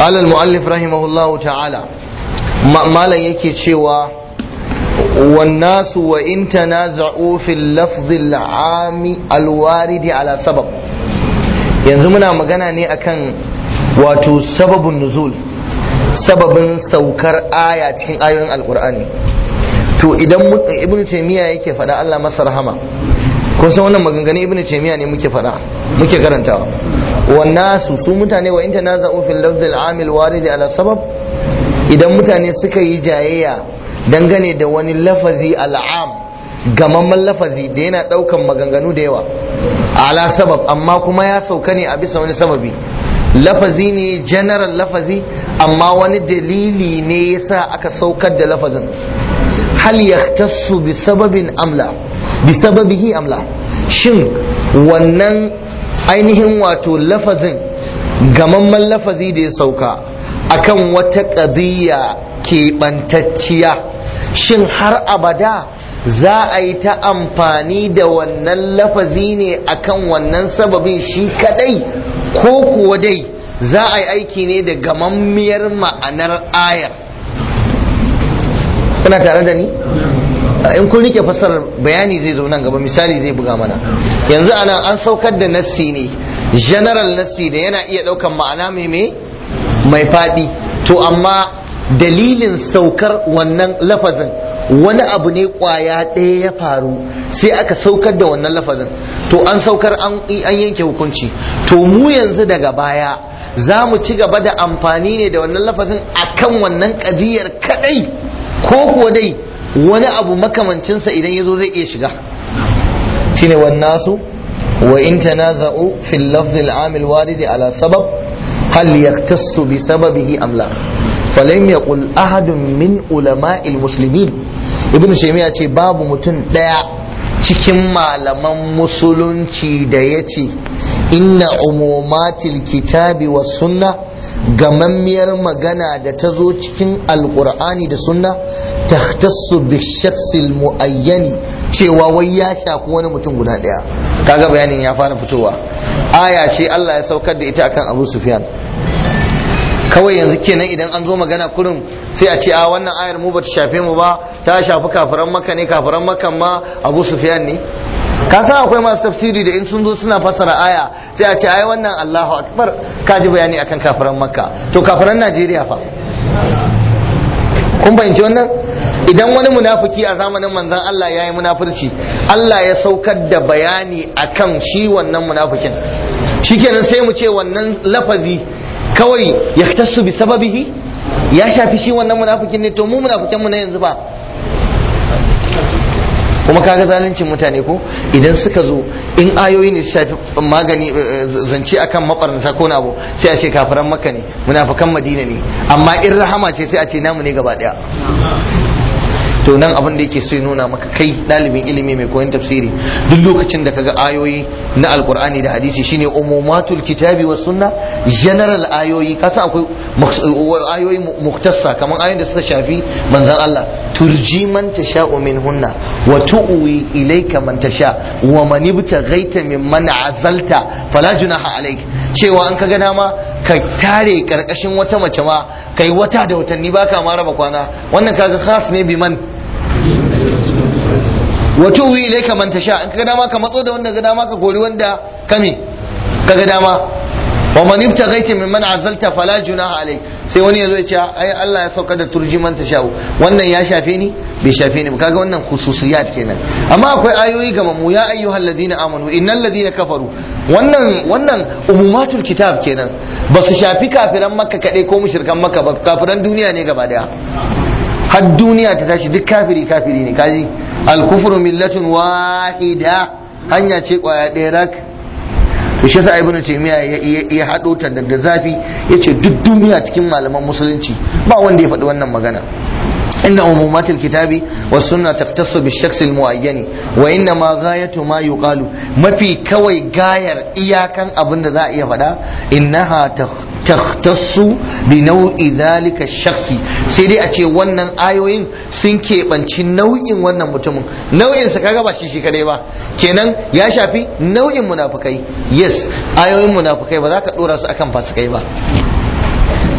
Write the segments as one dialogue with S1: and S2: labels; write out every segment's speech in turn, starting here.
S1: قال المؤلف رحمه الله تعالى ما لا yake cewa والناس وإن تنازعوا في اللفظ العام الوارد على سبب yanzu muna magana ne akan wato sababin nuzul sababin saukar aya cikin ayoyin alkur'ani to idan ibnu taymiya yake faɗa Allah masa rahama kun san wannan maganganun ibnu taymiya ne muke faɗa muke karantawa wannasu su mutane wa in tanaza'u fil lafz al-amil warid ala sabab idan mutane suka yi jayayya dangane da wani lafazi al'am gamamman lafazi da yana daukan maganganu da yawa ala sabab amma kuma ya sauka ne a bisa wani sababi lafazi ne general lafazi amma wani dalili ne yasa aka saukar da lafazin hal yahtassu bi sababin amla bi sababihi amla shin wannan ainihin wato lafazin gamamman lafazi da ya sauka akan wata ƙadiyya keɓantacciya shin har abada za a yi ta amfani da wannan lafazi ne akan wannan sababin shi kadai ko kuwa dai za a yi aiki ne da gamammiyar ma'anar ayar kuna tare da ni in kun rike fassarar bayani zai zo nan gaba misali zai buga mana yanzu ana an saukar da nassi ne general nassi da yana iya daukan ma'ana mai mai faɗi to amma dalilin saukar wannan lafazin wani abu ne kwaya ɗaya ya faru sai aka saukar da wannan lafazin to an saukar an yanke hukunci to mu yanzu daga baya za mu ci gaba da amfani ne da wannan lafazin akan wannan ƙadiyar kadai ko kuwa dai wani abu makamancinsa idan ya zo zai iya shiga shine wannasu wa in tanaza'u fil lafz al-amil warid ala sabab hal yahtassu bi sababihi am la falam yaqul ahadun min ulama'il muslimin ibnu shaymiya ce babu mutum daya cikin malaman musulunci da yace inna umumatil kitabi was sunna gamammiyar magana da ta zo cikin alkur'ani da sunna ta bi shaksil muayyani cewa wai ya shafi wani mutum guda daya kaga bayanin ya fara fitowa aya ce Allah ya saukar da ita akan Abu Sufyan kawai yanzu kenan idan an zo magana kurin sai a ce a wannan ayar mu bata shafe mu ba ta shafi kafiran makka ne kafiran makka ma Abu Sufyan ne ka san akwai masu tafsiri da in sun zo suna fassara aya sai a ce ai wannan Allahu akbar ka ji bayani akan kafiran makka to kafiran Najeriya fa kun fahimci wannan idan wani munafiki a zamanin manzon Allah ya yi munafurci Allah ya saukar da bayani akan shi wannan munafikin shikenan sai mu ce wannan lafazi kawai ya tasu bi sababihi ya shafi shi wannan munafikin ne to mu munafikin mu na yanzu ba kuma kaga zaluncin mutane ko idan suka zo in ayoyi ne su shafi magani zance akan mabarnata ko abu sai a ce kafiran makka ne munafikan madina ne amma in rahama ce sai a ce namu ne gaba daya to nan abin da yake so ya nuna maka kai ɗalibin ilimi mai koyon tafsiri duk lokacin da kaga ayoyi na alkur'ani da hadisi shine umumatul kitabi wa sunna general ayoyi kasa akwai ayoyi muktassa kamar ayoyin da suka shafi manzon Allah turji man tasha'u minhunna wa tu'wi ilayka man tasha wa man ibtaghaita mimman azalta fala junaha alayk cewa an kaga dama ka tare karkashin wata mace ma kai wata da watanni baka ma raba kwana wannan kaga khas ne bi man wato wi ilaika man tasha in kaga dama ka matso da wanda ga dama ka gori wanda kame kaga dama wa man ibtaghaita mimman azalta fala junaha alai sai wani yazo ya ce ai Allah ya sauka da turji man tasha wannan ya shafe ni bai shafe ni ba kaga wannan khususiyat kenan amma akwai ayoyi ga mamu ya ayyuhal ladina amanu innal ladina kafaru wannan wannan umumatul kitab kenan ba su shafi kafiran makka kadai ko mushrikan makka ba kafiran duniya ne gaba daya har duniya ta tashi duk kafiri kafiri ne kaji al-kufru millatun wahida hanya ce kwaya ɗaya rak to shi yasa ibnu taymiya ya hado ta da zafi yace duk duniya cikin malaman musulunci ba wanda ya faɗi wannan magana إن عمومات الكتاب والسنة تختص بالشخص المعين وإنما غاية ما يقال ما في كوي غاير إياكا أبن ذا يفدا إنها تختص بنوع ذلك الشخص سيدي أتي ونن آيوين سنكي بانشي نوع ونن متمن نوع سكاكا باشي شي كده با kenan ya shafi nau'in munafukai yes ayoyin munafukai ba za ka dora su akan fasikai ba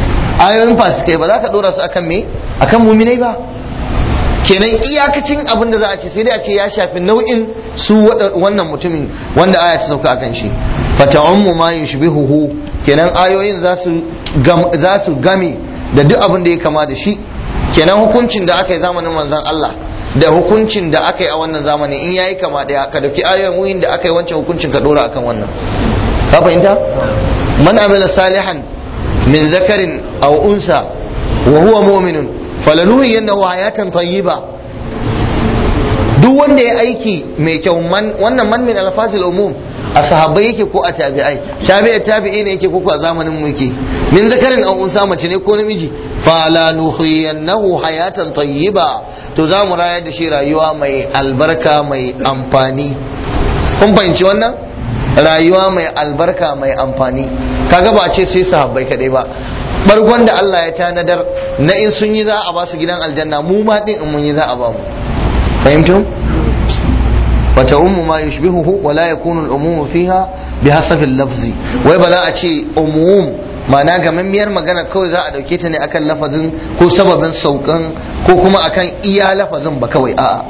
S1: ayoyin fasikai ba za ka dora su akan me akan muminai ba kenan iyakacin abin da za a ce sai dai a ce ya shafi nau'in su wannan mutumin wanda aya ta sauka akan shi fata'ummu ma yushbihuhu kenan ayoyin za su za su game da duk abin da ya kama da shi kenan hukuncin da aka yi zamanin manzon Allah da hukuncin da aka yi a wannan zamanin in yayi kama daya ka dauki ayoyin da aka yi wancan hukuncin ka dora akan wannan ka fahimta man amila salihan min zakarin aw unsa wa huwa mu'minun falanuhiyannahu hayatan tayyiba duk wanda ya aiki mai kyau wannan man min alfasil umum a sahabbai yake ko a tabi'ai tabi'a tabi'i ne yake ko a zamanin mu yake min zakarin aw unsa mace ne ko namiji falanuhiyannahu hayatan tayyiba to za mu rayar da shi rayuwa mai albarka mai amfani kun fahimci wannan rayuwa mai albarka mai amfani kaga ba ce sai sahabbai kadai ba bargon da Allah ya tanadar na in sun yi za a ba su gidan aljanna mu ma din in mun yi za a ba mu fahimtum wata ummu ma yushbihuhu wa la yakunu al-umum fiha bihasabi al-lafzi wai ba za a ce umum ma'ana gamammiyar magana kawai za a dauke ta ne akan lafazin ko sababin saukan ko kuma akan iya lafazin ba kawai a'a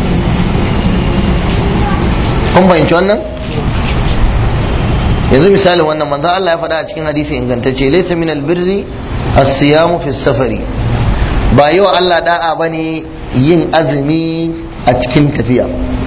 S1: kun fahimci wannan yanzu misali wannan manzo Allah ya faɗa a cikin hadisi ingantacce laysa min albirri as-siyamu fi safari ba yi wa Allah da'a bane yin azumi a cikin tafiya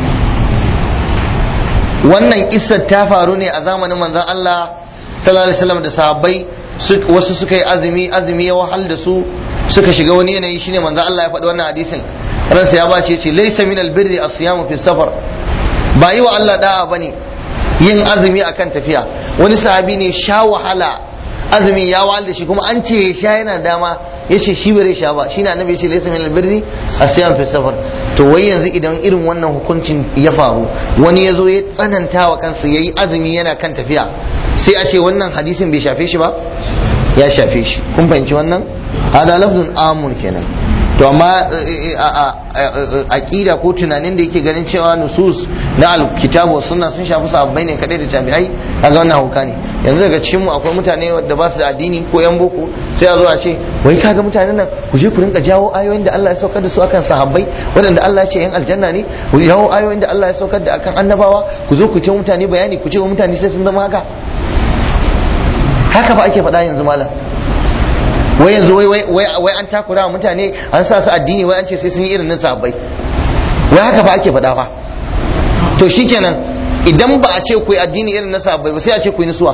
S1: wannan kissar ta faru ne a zamanin manzon Allah sallallahu alaihi wasallam da sahabbai wasu suka yi azumi azumi ya wahal da su suka shiga wani yanayi shine manzon Allah ya faɗi wannan hadisin ransa ya bace ce laysa min albirri as-siyamu fi safar ba yi wa Allah da'a bane yin azumi akan tafiya wani sahabi ne sha wahala azumi ya wahal da shi kuma an ce ya sha yana dama ya ce shi bare sha ba shine annabi ya ce laysa min albirri as-siyam fi safar to wai yanzu idan irin wannan hukuncin ya faru wani ya zo ya tsananta wa kansa yayi azumi yana kan tafiya sai a ce wannan hadisin bai shafe shi ba ya shafe shi kun fahimci wannan hada lafzun amun kenan to amma aqida ko tunanin da yake ganin cewa nusus na alkitabu sunna sun shafi sahabbai ne kadai da tabi'ai kaga wannan hauka ne yanzu daga cikin mu akwai mutane da ba su da addini ko yan boko sai a zo a ce wai kaga mutanen nan ku je ku rinka jawo ayoyin da Allah ya saukar da su akan sahabbai waɗanda Allah ya ce yan aljanna ne ku jawo ayoyin da Allah ya saukar da akan annabawa ku zo ku ce mutane bayani ku ce wa mutane sai sun zama haka haka ba ake faɗa yanzu malam wai yanzu wai wai wai an takura wa mutane an sa su addini wai an ce sai sun yi irin na sahabbai wai haka ba ake faɗa fa to shikenan idan ba a ce ku yi addini irin na sahabbai ba sai a ce ku yi nisuwa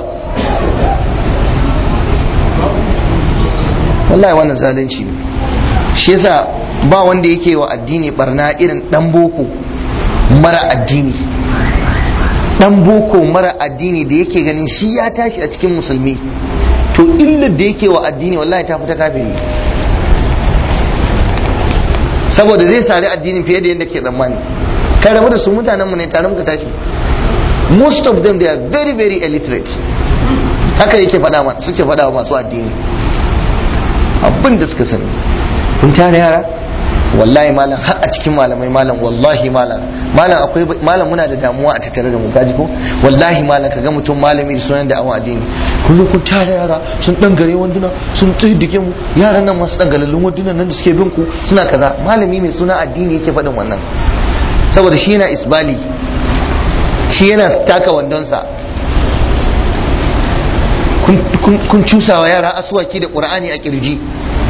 S1: wallahi wannan zalunci ne shi yasa ba wanda yake wa addini barna irin dan boko mara addini dan boko mara addini da yake ganin shi ya tashi a cikin musulmi to illar da yake wa addini wallahi ta fita kafiri saboda zai sari addini fiye da yadda ke tsammani kai rabu da su mutanenmu ne tare muka tashi most of them they are very very illiterate haka yake faɗa suke faɗa wa masu addini abin da suka sani kun tare yara wallahi malam har a cikin malamai malam wallahi malam malam akwai malam muna da damuwa a tattare da mu kaji ko wallahi malam kaga mutum malami da sunan da awon addini kun zo kun tare yara sun dan gare wanduna sun tsiddike mu yaran nan masu dan galallun wandunan nan da suke bin ku suna kaza malami mai suna addini yake faɗin wannan saboda shi yana isbali shi yana taka wandonsa kun cusawa yara asuwaki da qur'ani a kirji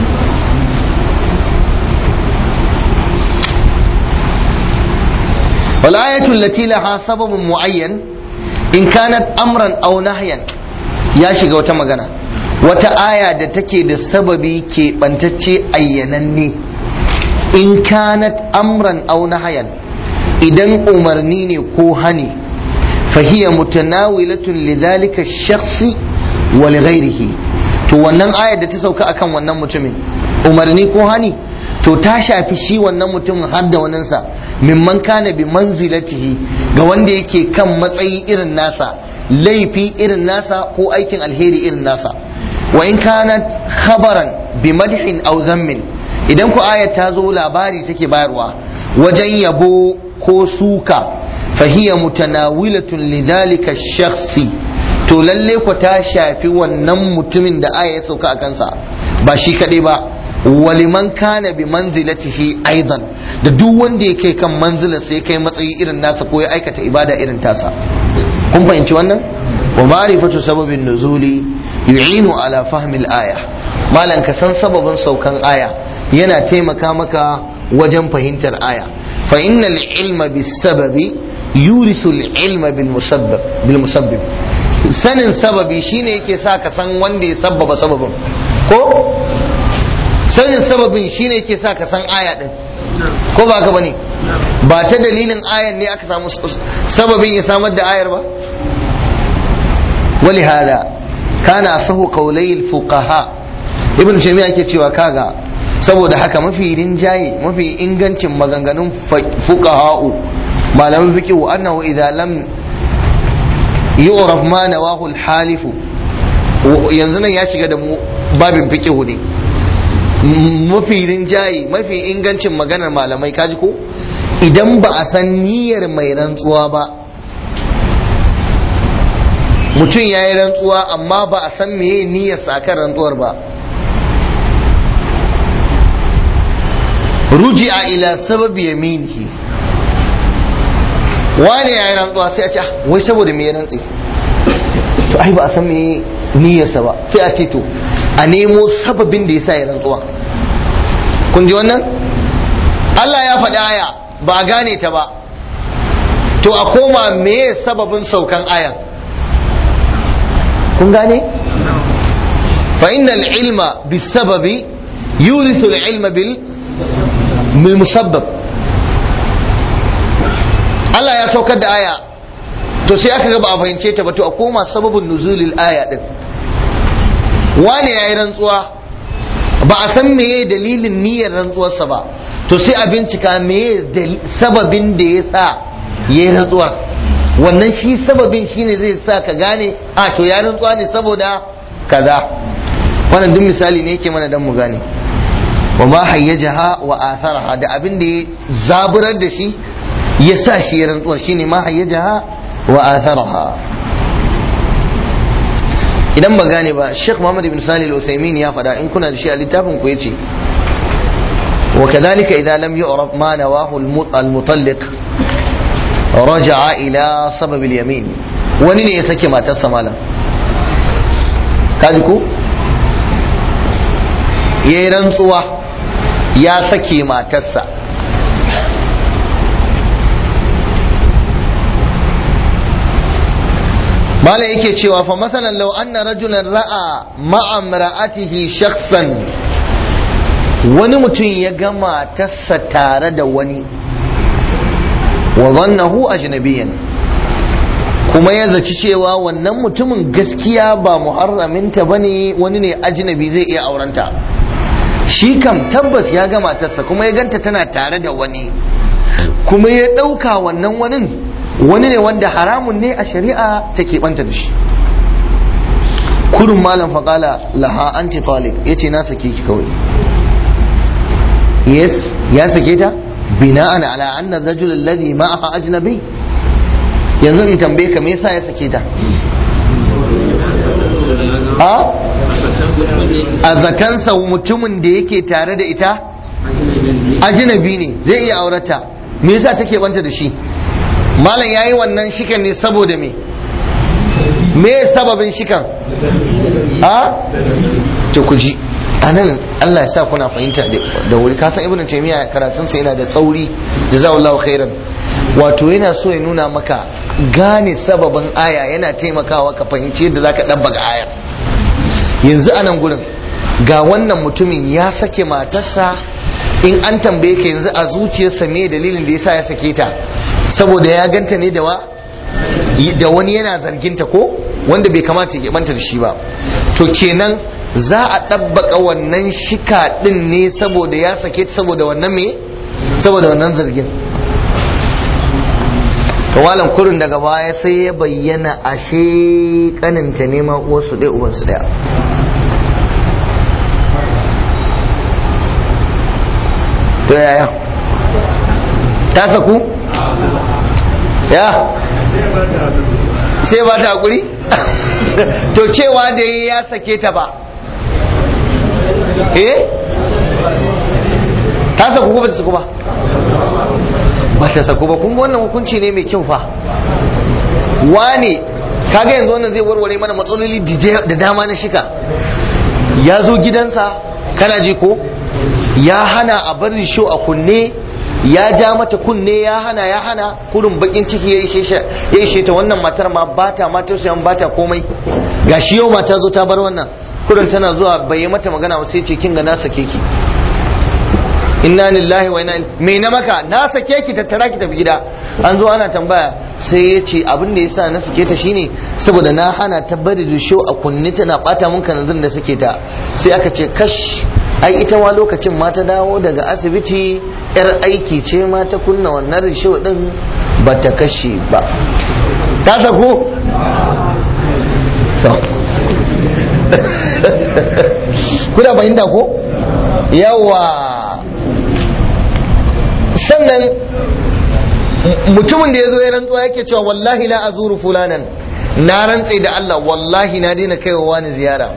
S1: والآية التي لها سبب معين إن كانت أمرا أو نهيا يا شيخ وتمغنا wata aya da take da sababi ke bantacce ayyananne in kanat amran aw nahayan idan umarni ne ko hani fahiya mutanawilatun lidhalika shakhsi wa li ghairihi to wannan ayar da ta sauka akan wannan mutumin umarni ko hani to ta shafi shi wannan mutum har da waninsa mimman kana bi manzilatihi ga wanda yake kan matsayi irin nasa laifi irin nasa ko aikin alheri irin nasa wa in kanat khabaran bi madhin aw zammin idan ku ayat ta zo labari take bayarwa wajen yabo ko suka fahiya mutanawilatun lidhalika shakhsi to lalle ku ta shafi wannan mutumin da aya ya sauka a kansa ba shi kaɗai ba waliman kana bi manzilatihi aidan da duk wanda ya kai kan manzilar sai kai matsayi irin nasa ko ya aikata ibada irin tasa kun fahimci wannan wa ma'rifatu sababin nuzuli yu'inu ala fahmil aya malan ka san sababin saukan aya yana taimaka maka wajen fahimtar aya fa innal ilma bis sababi yurisu al ilma bil musabbab bil musabbib sanin sababi shine yake sa ka san wanda ya sabbaba sababin ko sanin sababin shine yake sa ka san aya din ko ba ka bane ba ta dalilin ayan ne aka samu sababin ya samar da ayar ba ولهذا كان أصح قولي الفقهاء ابن تيمية yake cewa kaga saboda haka mafi rinjaye mafi ingancin maganganun fuqaha'u malaman fiqh annahu idza lam yu'raf ma nawahu al-halif yanzu nan ya shiga da babin fiqh ne mafi rinjaye mafi ingancin maganar malamai kaji ko idan ba a san niyyar mai rantsuwa ba mutum ya yi rantsuwa amma ba a san meye niyyarsa akan rantsuwar ba ruji'a ila sababi yaminihi wane ya yi rantsuwa sai a ce wai saboda me ya rantsi to ai ba a san meye niyyarsa ba sai a ce to a nemo sababin da ya sa ya rantsuwa kun ji wannan Allah ya faɗi aya ba a gane ta ba to a koma meye sababin saukan ayan kun gane fa innal ilma bisababi yurisu ilma bil bil musabbab Allah ya saukar da aya to sai aka ga ba a fahimce ta ba to a koma sababin nuzulil aya din wane yayi rantsuwa ba a san meye dalilin niyyar rantsuwarsa ba to sai a bincika meye sababin da ya sa yayi rantsuwar wannan shi sababin shine zai sa ka gane a to ya rantsuwa ne saboda kaza wannan duk misali ne yake mana dan mu gane wa ma hayyajaha wa atharaha da abin da ya zaburar da shi ya sa shi ya rantsuwar shine ma hayyajaha wa atharaha idan ba gane ba Sheikh Muhammad ibn Salih al-Uthaymeen ya faɗa in kuna da shi a littafin ku yace وكذلك إذا لم يعرف ما نواه المطلق raja'a ila sababil yamin wani ne ya sake matarsa malam kaji ko ya yi rantsuwa ya sake matarsa malam yake cewa fa masalan law anna rajulan ra'a ma'a imra'atihi shakhsan wani mutum ya ga matarsa tare da wani wa zannahu ajnabiyan kuma ya zaci cewa wannan mutumin gaskiya ba muharraminta bane wani ne ajnabi zai iya aurenta shi kam tabbas ya ga matarsa kuma ya ganta tana tare da wani kuma ya ɗauka wannan wani wani ne wanda haramun ne a shari'a ta keɓanta da shi kurin malam faƙala laha anti talik ya ce na sake ki kawai yes ya sake ta bina'an ala anna rajul alladhi ma'aha ajnabi yanzu in tambaye ka me yasa ya sake ta a a zatansa mutumin da yake tare da ita ajnabi ne zai iya aurata me yasa take banta da shi malam yayi wannan shikan ne saboda me me sababin shikan a to ku ji anan Allah ya sa kuna fahimta da wuri kasan ibnu taymiya karatun sa yana da tsauri jazakallahu khairan wato yana so ya nuna maka gane sababin aya yana taimakawa ka fahimci yadda zaka dabbaga ayar yanzu anan gurin ga wannan mutumin ya sake matarsa in an tambaye ka yanzu a zuciyarsa me dalilin da yasa ya sake ta saboda ya ganta ne da wa da wani yana zarginta ko wanda bai kamata ya banta da shi ba to kenan za a ɗabbaka wannan shika ɗin ne saboda ya sake ta saboda wannan me saboda wannan zargin kawalan kurin daga baya sai ya bayyana ashe kaninta ne ma uwarsu ɗaya ubansu ɗaya to yaya ta saku ya sai ba ta hakuri to cewa da ya sake ta ba eh ta saku ko ba ta saku ba ba ta saku ba kun ga wannan hukunci ne mai kyau fa wane kaga yanzu wannan zai warware mana matsaloli da dama na shika ya zo gidansa kana ji ko ya hana a barin sho a kunne ya ja mata kunne ya hana ya hana kurin bakin ciki ya ishe ya ishe ta wannan matar ma bata ma tausayan bata komai gashi yau mata zo ta bar wannan kurin tana zuwa bai yi mata magana ba sai ce kin ga na sake ki inna lillahi wa inna me na maka na sake ki tattara ki tafi gida an zo ana tambaya sai ya ce abin da yasa na sake ta shine saboda na hana ta bari da sho a kunni tana bata mun kanzun da sake ta sai aka ce kash ai ita ma lokacin ma ta dawo daga asibiti yar aiki ce ma ta kunna wannan risho din ba ta kashe ba ta sako kuna fahimta ko yawa sannan mutumin da ya zo ya rantsuwa yake cewa wallahi la azuru fulanan na rantse da Allah wallahi na daina kaiwa wani ziyara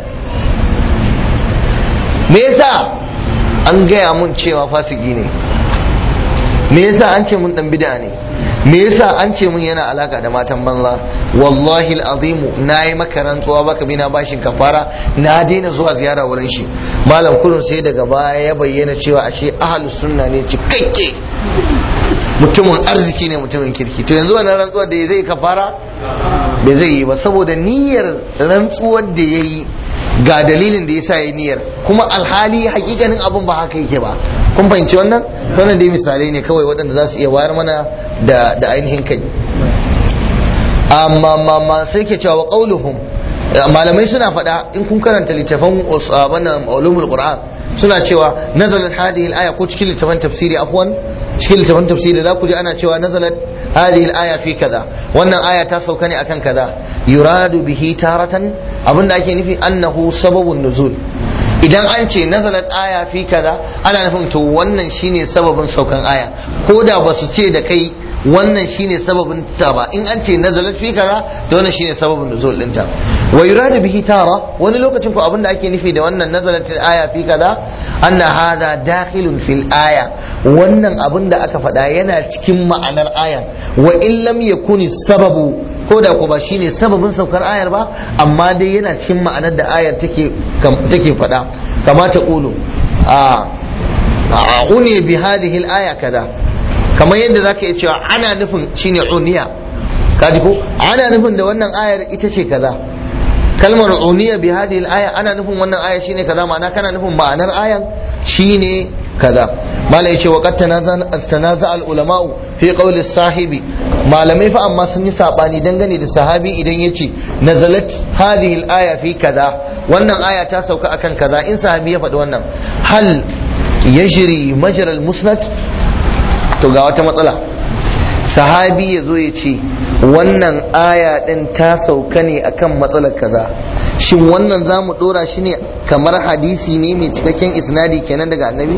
S1: me yasa an gaya mun cewa fasiki ne me yasa an ce mun dan bid'a ne me yasa an ce mun yana alaka da matan banza wallahi alazimu na yi maka rantsuwa baka bina bashin kafara na daina zuwa ziyara wurin shi malam kurun sai daga baya ya bayyana cewa ashe ahlus sunna ne cikakke mutumin arziki ne mutumin kirki to yanzu wannan rantsuwar da zai kafara bai zai yi ba saboda niyyar rantsuwar da ya yi ga dalilin da ya sa ya niyyar kuma alhali hakikanin abin ba haka yake ba kun fahimci wannan wannan dai misalai ne kawai waɗanda za su iya wayar mana da da ainihin kai amma ma sai ke cewa qauluhum malamai suna faɗa in kun karanta littafan wannan ulumul qur'an suna cewa nazalat hadhihi al-aya ko cikin littafan tafsiri afwan cikin littafan tafsiri za ku ji ana cewa nazalat hadhihi al-aya fi kaza wannan aya ta sauka ne akan kaza yuradu bihi taratan abinda ake nufi annahu sababun nuzul idan an ce nazalat aya fi kaza ana nufin to wannan shine sababin saukan aya ko da ba su ce da kai wannan shine sababin ta ba in an ce nazalat fi kaza to wannan shine sababin nuzul dinta wa yuradu bihi tara wani lokacin ko abinda ake nufi da wannan nazalat aya fi kaza anna hadha dakhilun fil aya wannan abin da aka faɗa yana cikin ma'anar ayan wa in lam yakuni sababu ko da ko ba shine sababin saukar ayar ba amma dai yana cikin ma'anar da ayar take take faɗa kama ta qulu a uni bi hadhihi al-aya kaza kamar yadda zaka iya cewa ana nufin shine uniya kaji ko ana nufin da wannan ayar ita ce kaza kalmar uniya bi hadhihi al-aya ana nufin wannan aya shine kaza ma'ana kana nufin ma'anar ayan shine kaza malai yace wa qad tanaza al-ulama'u fi qawli sahibi malamai fa amma sun yi sabani dangane da sahabi idan yace nazalat hadhihi al-aya fi kaza wannan aya ta sauka akan kaza in sahabi ya faɗi wannan hal yajri majra al-musnad to ga wata matsala sahabi ya zo ya ce wannan aya ɗin ta sauka ne akan matsalar kaza shin wannan za mu ɗora shi ne kamar hadisi ne mai cikakken isnadi kenan daga annabi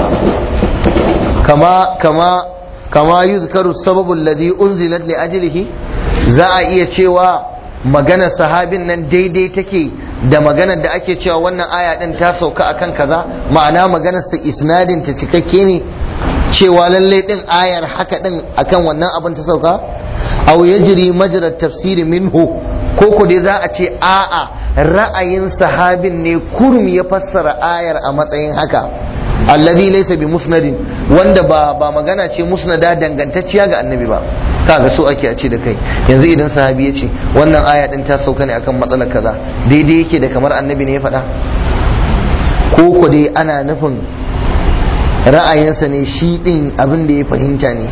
S1: kama kama kama yuzkaru sababu alladhi unzilat li ajlihi za a iya cewa maganar sahabin nan daidai take da maganar da ake cewa wannan aya ɗin ta sauka akan kaza ma'ana maganar sa isnadin ta cikakke ne cewa lallai din ayar haka din akan wannan abin ta sauka aw yajri majra tafsiri minhu ko ko dai za a ce a'a ra'ayin sahabin ne kurum ya fassara ayar a matsayin haka alladhi laysa bi musnadin wanda ba ba magana ce musnada dangantacciya ga annabi ba kaga so ake a ce da kai yanzu idan sahabi ya ce wannan aya din ta sauka ne akan matsalar kaza daidai yake da kamar annabi ne ya faɗa ko ko dai ana nufin ra'ayinsa ne shi ɗin abin da ya fahimta ne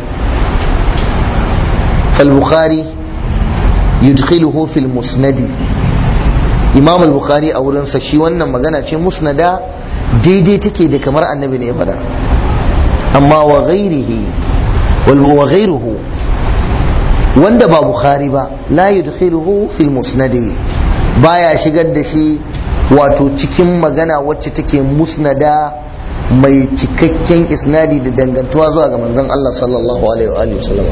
S1: al-bukhari yudkhiluhu fil musnadi imam al-bukhari a wurinsa shi wannan magana ce musnada daidai take da kamar annabi ne ya faɗa amma wa ghairihi wa ghairuhu wanda ba bukhari ba la yudkhiluhu fil musnadi baya shigar da shi wato cikin magana wacce take musnada mai cikakken isnadi da dangantuwa zuwa ga manzon Allah sallallahu alaihi wa sallam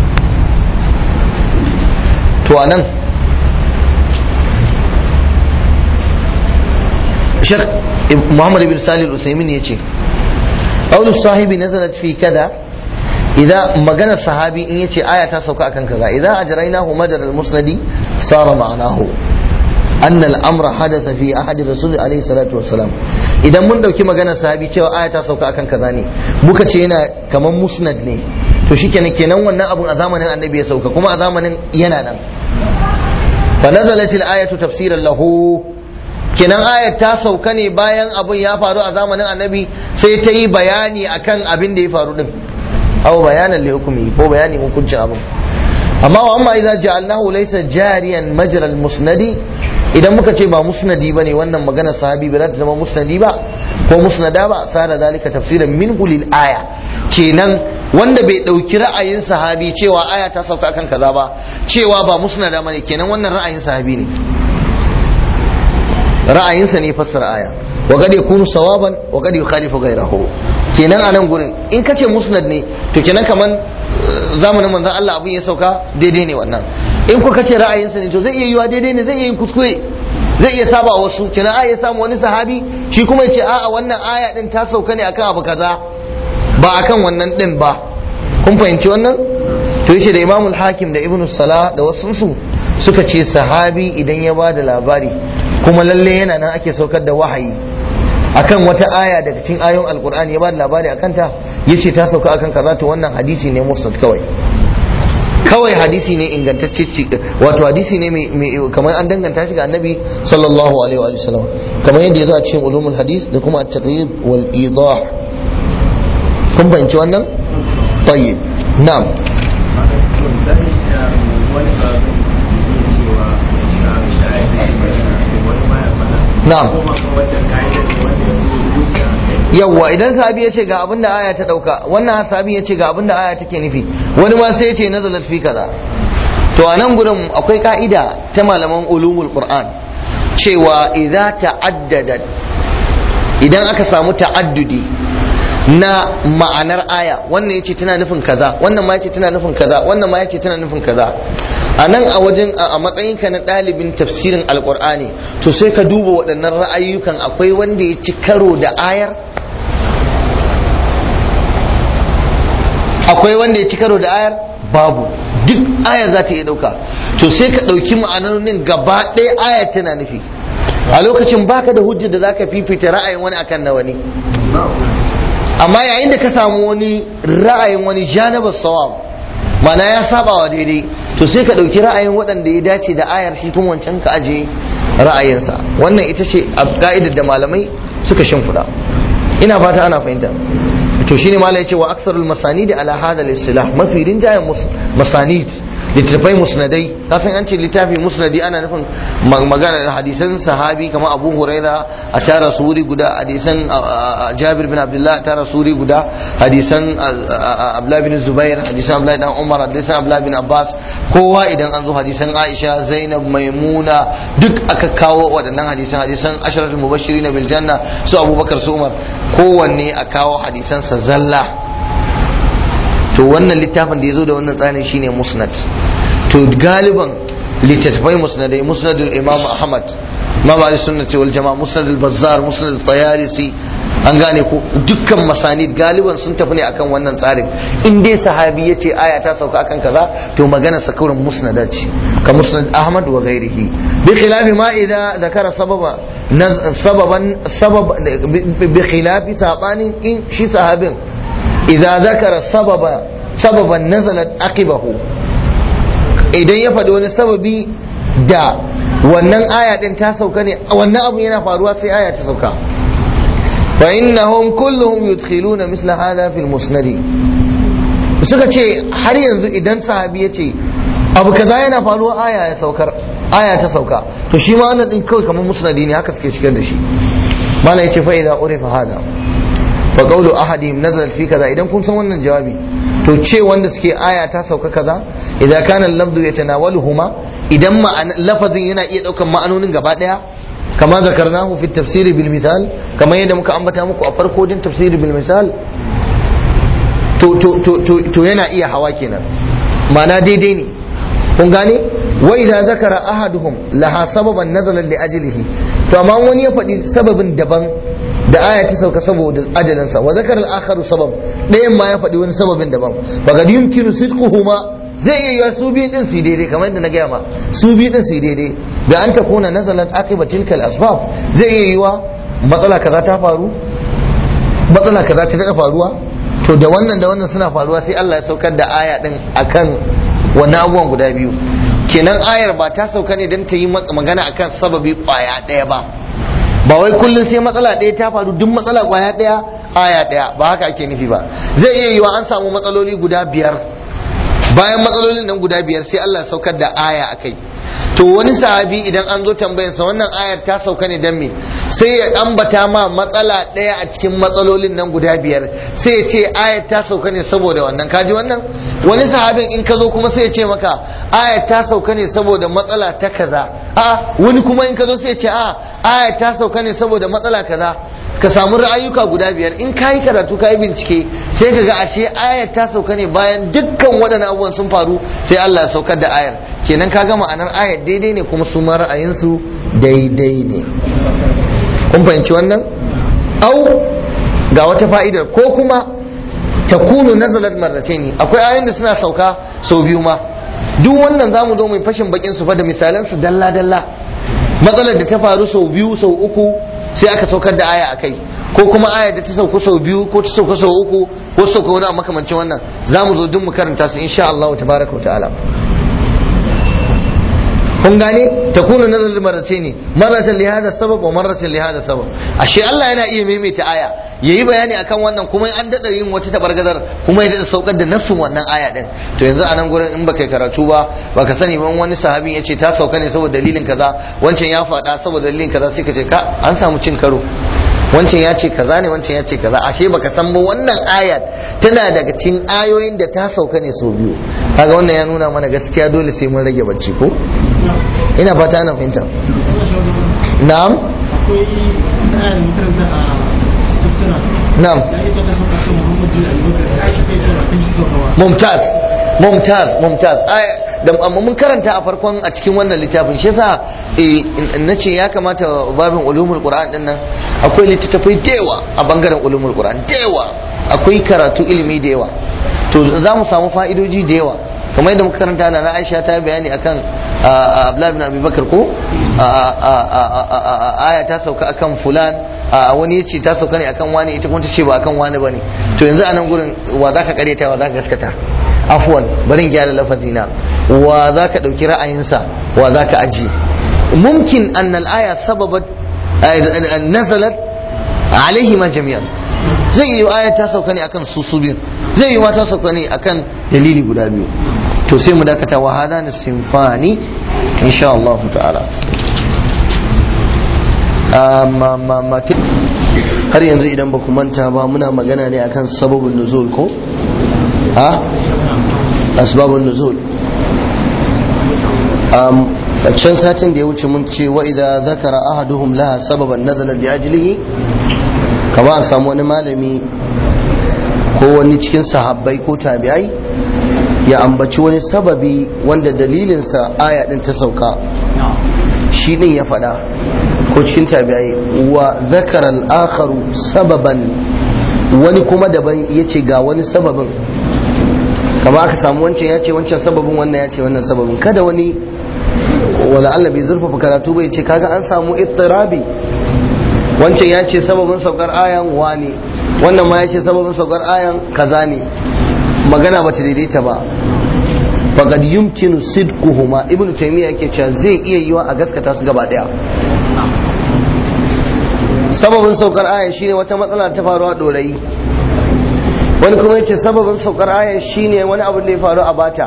S1: to anan Sheikh Muhammad ibn Salih al-Usaymin yace qawlu sahibi nazalat fi kada idan magana sahabi in yace aya ta sauka akan kaza idan ajraynahu madar al-musnadi sara ma'anahu anna al-amra hadatha fi ahadi rasul alayhi salatu wassalam idan mun dauki maganar sahabi cewa aya ta sauka akan kaza ne muka ce yana kaman musnad ne to shikenan kenan wannan abun a zamanin annabi ya sauka kuma a zamanin yana nan fa nazalat al-ayatu tafsiran lahu kenan ayat ta sauka ne bayan abun ya faru a zamanin annabi sai ta yi bayani akan abin da ya faru din aw bayanan li hukmi ko bayani hukuncin abin amma wa amma idza ja'alnahu laysa jariyan majra al-musnadi idan muka ce ba musnadi bane wannan maganar sahabi ba za ta zama musnadi ba ko musnada ba sada zalika tafsiran minhu lil aya kenan wanda bai dauki ra'ayin sahabi cewa aya ta sauka kan kaza ba cewa ba musnada bane kenan wannan ra'ayin sahabi ne ra'ayinsa ne fassara aya wa qad yakunu sawaban wa qad yukhalifu ghayrahu kenan anan gurin in kace musnad ne to kenan kaman zamanin manzon Allah abun ya sauka daidai ne wannan in ku kace ra'ayinsa ne to zai iya yiwa daidai ne zai iya yin kuskure zai iya saba wasu kenan aya samu wani sahabi shi kuma ya ce a'a wannan aya din ta sauka ne akan abu kaza ba akan wannan din ba kun fahimci wannan to yace da Imamul Hakim da Ibn Salah da wasu su suka ce sahabi idan ya ba da labari kuma lalle yana nan ake saukar da wahayi akan wata aya daga cikin ayoyin alkur'ani ya ba da labari akan ta yace ta sauka akan kaza to wannan hadisi ne musnad kawai kawai hadisi ne ingantacce wato hadisi ne mai kamar an danganta shi ga annabi sallallahu alaihi wa sallam kamar yadda ya zo a cikin ulumul hadis da kuma at-taqyid wal idah kun fahimci wannan tayyib na'am na'am yawwa idan sahabi ya ce ga abin da aya ta dauka wannan sahabi ya ce ga abin da aya take nufi wani ma sai ya ce nazalat fi kaza to a nan gurin akwai ka'ida ta malaman ulumul qur'an cewa idza ta'addadat idan aka samu ta'addudi na ma'anar aya wannan yace tana nufin kaza wannan ma yace tana nufin kaza wannan ma yace tana nufin kaza a nan a wajen a matsayinka na ɗalibin tafsirin alkur'ani to sai ka duba waɗannan ra'ayyukan akwai wanda ya ci karo da ayar akwai wanda ya ci karo da ayar babu duk aya za ta iya ɗauka to sai ka ɗauki ma'anonin gaba ɗaya ayar tana nufi a lokacin baka da hujjar da za ka fifita ra'ayin wani akan na wani amma yayin da ka samu wani ra'ayin wani janabar sawab mana ya saba wa daidai to sai ka ɗauki ra'ayin waɗanda ya dace da ayar shi kuma wancan ka aje ra'ayinsa wannan ita ce a ka'idar da malamai suka shimfiɗa ina fata ana fahimta to shine malai ce wa aksarul masanid ala hada al-istilah mafi rinjayen masanid littattafai musnadai ka san an ce littafi musnadi ana nufin magana hadisan sahabi kamar abu huraira a tara suri guda hadisan jabir bin abdullah a tara suri guda hadisan abdullah bin zubair hadisan abdullah dan umar hadisan abdullah bin abbas kowa idan an zo hadisan aisha zainab maimuna duk aka kawo waɗannan hadisan hadisan asharatul mubashirin bil janna su abubakar su umar kowanne a kawo hadisan sa zalla to wannan littafin da ya zo da wannan tsarin shine musnad to galiban littattafai musnadai musnadul imam ahmad imam ali sunnati wal jama'a musnadul bazzar musnadul tayalisi an gane ko dukkan masanid galiban sun tafi ne akan wannan tsarin in dai sahabi ya ce aya ta sauka akan kaza to magana sa kawai musnada ce ka musnad ahmad wa ghairihi bi khilafi ma idza zakara sababa sababan sabab bi khilafi sabanin in shi sahabin idza zakara sababa sababan nazalat aqibahu idan ya faɗi wani sababi da wannan aya din ta sauka ne wannan abu yana faruwa sai aya ta sauka fa innahum kulluhum yudkhiluna misla hadha fil musnad suka ce har yanzu idan sahabi ya ce abu kaza yana faruwa aya ya saukar aya ta sauka to shi ma wannan din kawai kamar musnadi ne haka suke shigar da shi mala yace fa idza urifa hada fa qawlu ahadihim nazalat fi kaza idan kun san wannan jawabi to ce wanda suke aya ta sauka kaza idza kana al-lafzu yatanawaluhuma idan lafazin yana iya daukan ma'anonin gaba daya kama zakarnahu fi tafsir bil misal kama yadda muka ambata muku a farko din tafsir bil misal to to to to yana iya hawa kenan ma'ana daidai ne kun gane wa idza zakara ahaduhum laha sababan nazala li ajlihi to amma wani ya faɗi sababin daban da aya ta sauka saboda ajalinsa wa zakar al-akharu sabab ɗayan ma ya faɗi wani sababin daban fa kad yumkinu sidquhuma zai iya yiwa su biyu din su daidai kamar yadda na gaya ma su biyu din su daidai da an ta kuna nazalat aqiba tilka al-asbab zai iya yiwa matsala kaza ta faru matsala kaza ta daɗa faruwa to da wannan da wannan suna faruwa sai Allah ya saukar da aya din akan wannan abubuwan guda biyu kenan ayar ba ta sauka ne don ta yi magana akan sababi kwaya ɗaya ba ba wai kullum sai matsala ɗaya ta faru duk matsala kwaya ɗaya aya ɗaya ba haka ake nufi ba zai iya yiwa an samu matsaloli guda biyar bayan matsalolin nan guda biyar sai Allah saukar da aya a kai to wani sahabi idan an zo tambayarsa wannan ayar ta sauka ne don me sai ya ambata ma matsala ɗaya a cikin matsalolin nan guda biyar sai ya ce ayar ta sauka ne saboda wannan kaji wannan wani sahabin in ka zo kuma sai ya ce maka ayar ta sauka ne saboda matsala ta kaza a wani kuma in ka zo sai ya ce a ayar ta sauka ne saboda matsala kaza ka samu ra'ayuka guda biyar in ka yi karatu ka yi bincike sai ka ga ashe ayar ta sauka ne bayan dukkan waɗannan abubuwan sun faru sai Allah ya saukar da ayar kenan ka ga ma'anar ayar daidai ne kuma su ma ra'ayinsu daidai ne kun fahimci wannan au ga wata fa'idar ko kuma takunu nazalat marrataini akwai ayoyin da suna sauka sau biyu ma duk wannan zamu zo mu fashin bakin su fa da misalan su dalla dalla matsalar da ta faru sau biyu sau uku sai aka saukar da aya akai ko kuma aya da ta sauka sau biyu ko ta sauka sau uku ko ta sauka wani a makamancin wannan zamu zo duk mu karanta su insha Allah tabaraka wa ta'ala kun gane ta kuna nazar marace ne maratan li hada sabab wa maratan li hada sabab ashe Allah yana iya maimaita aya yayi bayani akan wannan kuma an dada yin wata tabargazar kuma ya dada saukar da nafsin wannan aya din to yanzu a nan gurin in baka karatu ba baka sani ban wani sahabin yace ta sauka ne saboda dalilin kaza wancan ya faɗa saboda dalilin kaza sai ka ce ka an samu cin karo wancan ya ce kaza ne wancan ya ce kaza ashe baka san ba wannan ayat tana daga cikin ayoyin da ta sauka ne sau biyu kaga wannan ya nuna mana gaskiya dole sai mun rage bacci ko ina fata ana fahimta na'am
S2: akwai ayar makaranta a tafsira
S1: na'am
S2: ya ita ta sauka kan muhammadu abubakar sai ake kai cewa kan shi saukawa
S1: mumtaz mumtaz mumtaz Ai, da amma mun karanta a farkon a cikin wannan littafin shi yasa eh, na ce ya kamata babin ulumul qur'an din nan akwai littattafai da yawa a bangaren ulumul qur'an da yawa akwai karatu ilimi da yawa to za mu samu fa'idoji da yawa kamar yadda muka karanta na Aisha ta bayani akan Abdullah bin Abi Bakar ko aya ta sauka akan fulan wani yace ta sauka ne akan wani ita kuma ta ce ba akan wani bane to yanzu a nan gurin wa zaka karyata wa zaka gaskata afwan barin gyara lafazina wa zaka dauki ra'ayinsa wa zaka aji mumkin an al-aya sababat nazalat alaihima jami'an zai yi aya ta sauka ne akan su su biyu zai yi ma ta sauka ne akan dalili guda biyu to sai mu dakata wa hada na simfani insha Allah ta'ala amma ma ma har yanzu idan ba ku manta ba muna magana ne akan sababin nuzul ko ha asbabun nuzul um, a can satin da ya wuce mun ce wa idza zakara ahaduhum laha sababan nazala bi ajlihi kama a samu wani malami ko wani cikin sahabbai ko tabi'ai ya ambaci wani sababi wanda dalilinsa aya din ta sauka shi din ya faɗa ko cikin tabi'ai wa zakara al-akharu sababan wani kuma daban ya ce ga wani sababin kama aka samu wancan ya ce wancan sababin wannan ya ce wannan sababin kada wani wala Allah bai zurfafa karatu bai ce kaga an samu ittirabi wancan ya ce sababin saukar ayan wani wannan ma ya ce sababin saukar ayan kaza ne magana ba ta daidaita ba faqad yumkinu sidquhuma ibnu taymiya yake cewa zai iya yiwa a gaskata su gaba daya sababin saukar ayan shine wata matsala ta faru a dorayi wani kuma yace sababin saukar ayan shine wani abu da ya faru a bata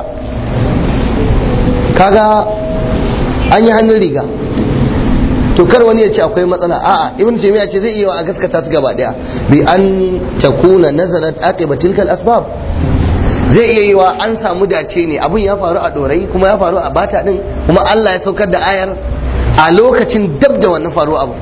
S1: kaga an yi hannun riga to kar wani ya ce akwai matsala a'a ibn taymiya ce zai iya a gaskata su gaba daya bi an takuna nazarat aqiba tilkal asbab zai iya yiwa an samu dace ne abun ya faru a dorai kuma ya faru a bata din kuma Allah ya saukar da ayar a lokacin dab da wannan faru abu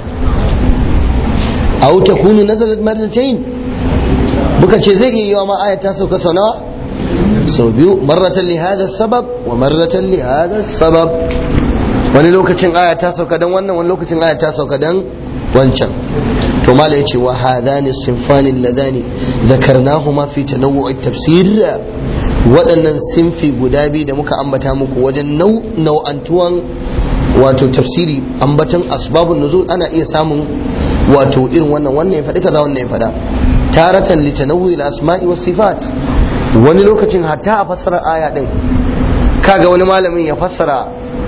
S1: aw takunu nazalat marratayn muka ce zai iya yiwa ma ayar ta sauka sau nawa sau biyu marratan li hada sabab wa marratan li hada sabab wani lokacin aya ta sauka dan wannan wani lokacin aya ta sauka dan wancan to to mala yace wa hadani sinfani ladani zakarnahuma fi tanawwu'it tafsir waɗannan sinfi guda biyu da muka ambata muku wajen nau'antuwan wato tafsiri ambatan asbabun nuzul ana iya samun wato irin wannan wannan ya faɗi kaza wannan ya faɗa taratan li tanawwi al-asma'i was sifat wani lokacin hatta a fassara aya din kaga wani malamin ya fassara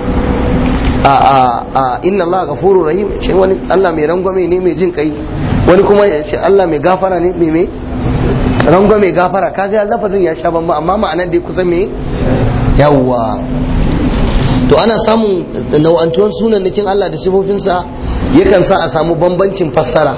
S1: a a a inna Allah ghafurur rahim shi wani Allah mai rangwame ne mai jin kai wani kuma ya ce Allah mai gafara ne mai mai rangwame gafara kaga lafazin ya sha bamba amma ma'anar dai kusan me yawwa to ana samun nau'antuwan sunannakin Allah da sifofinsa yakan sa a samu bambancin fassara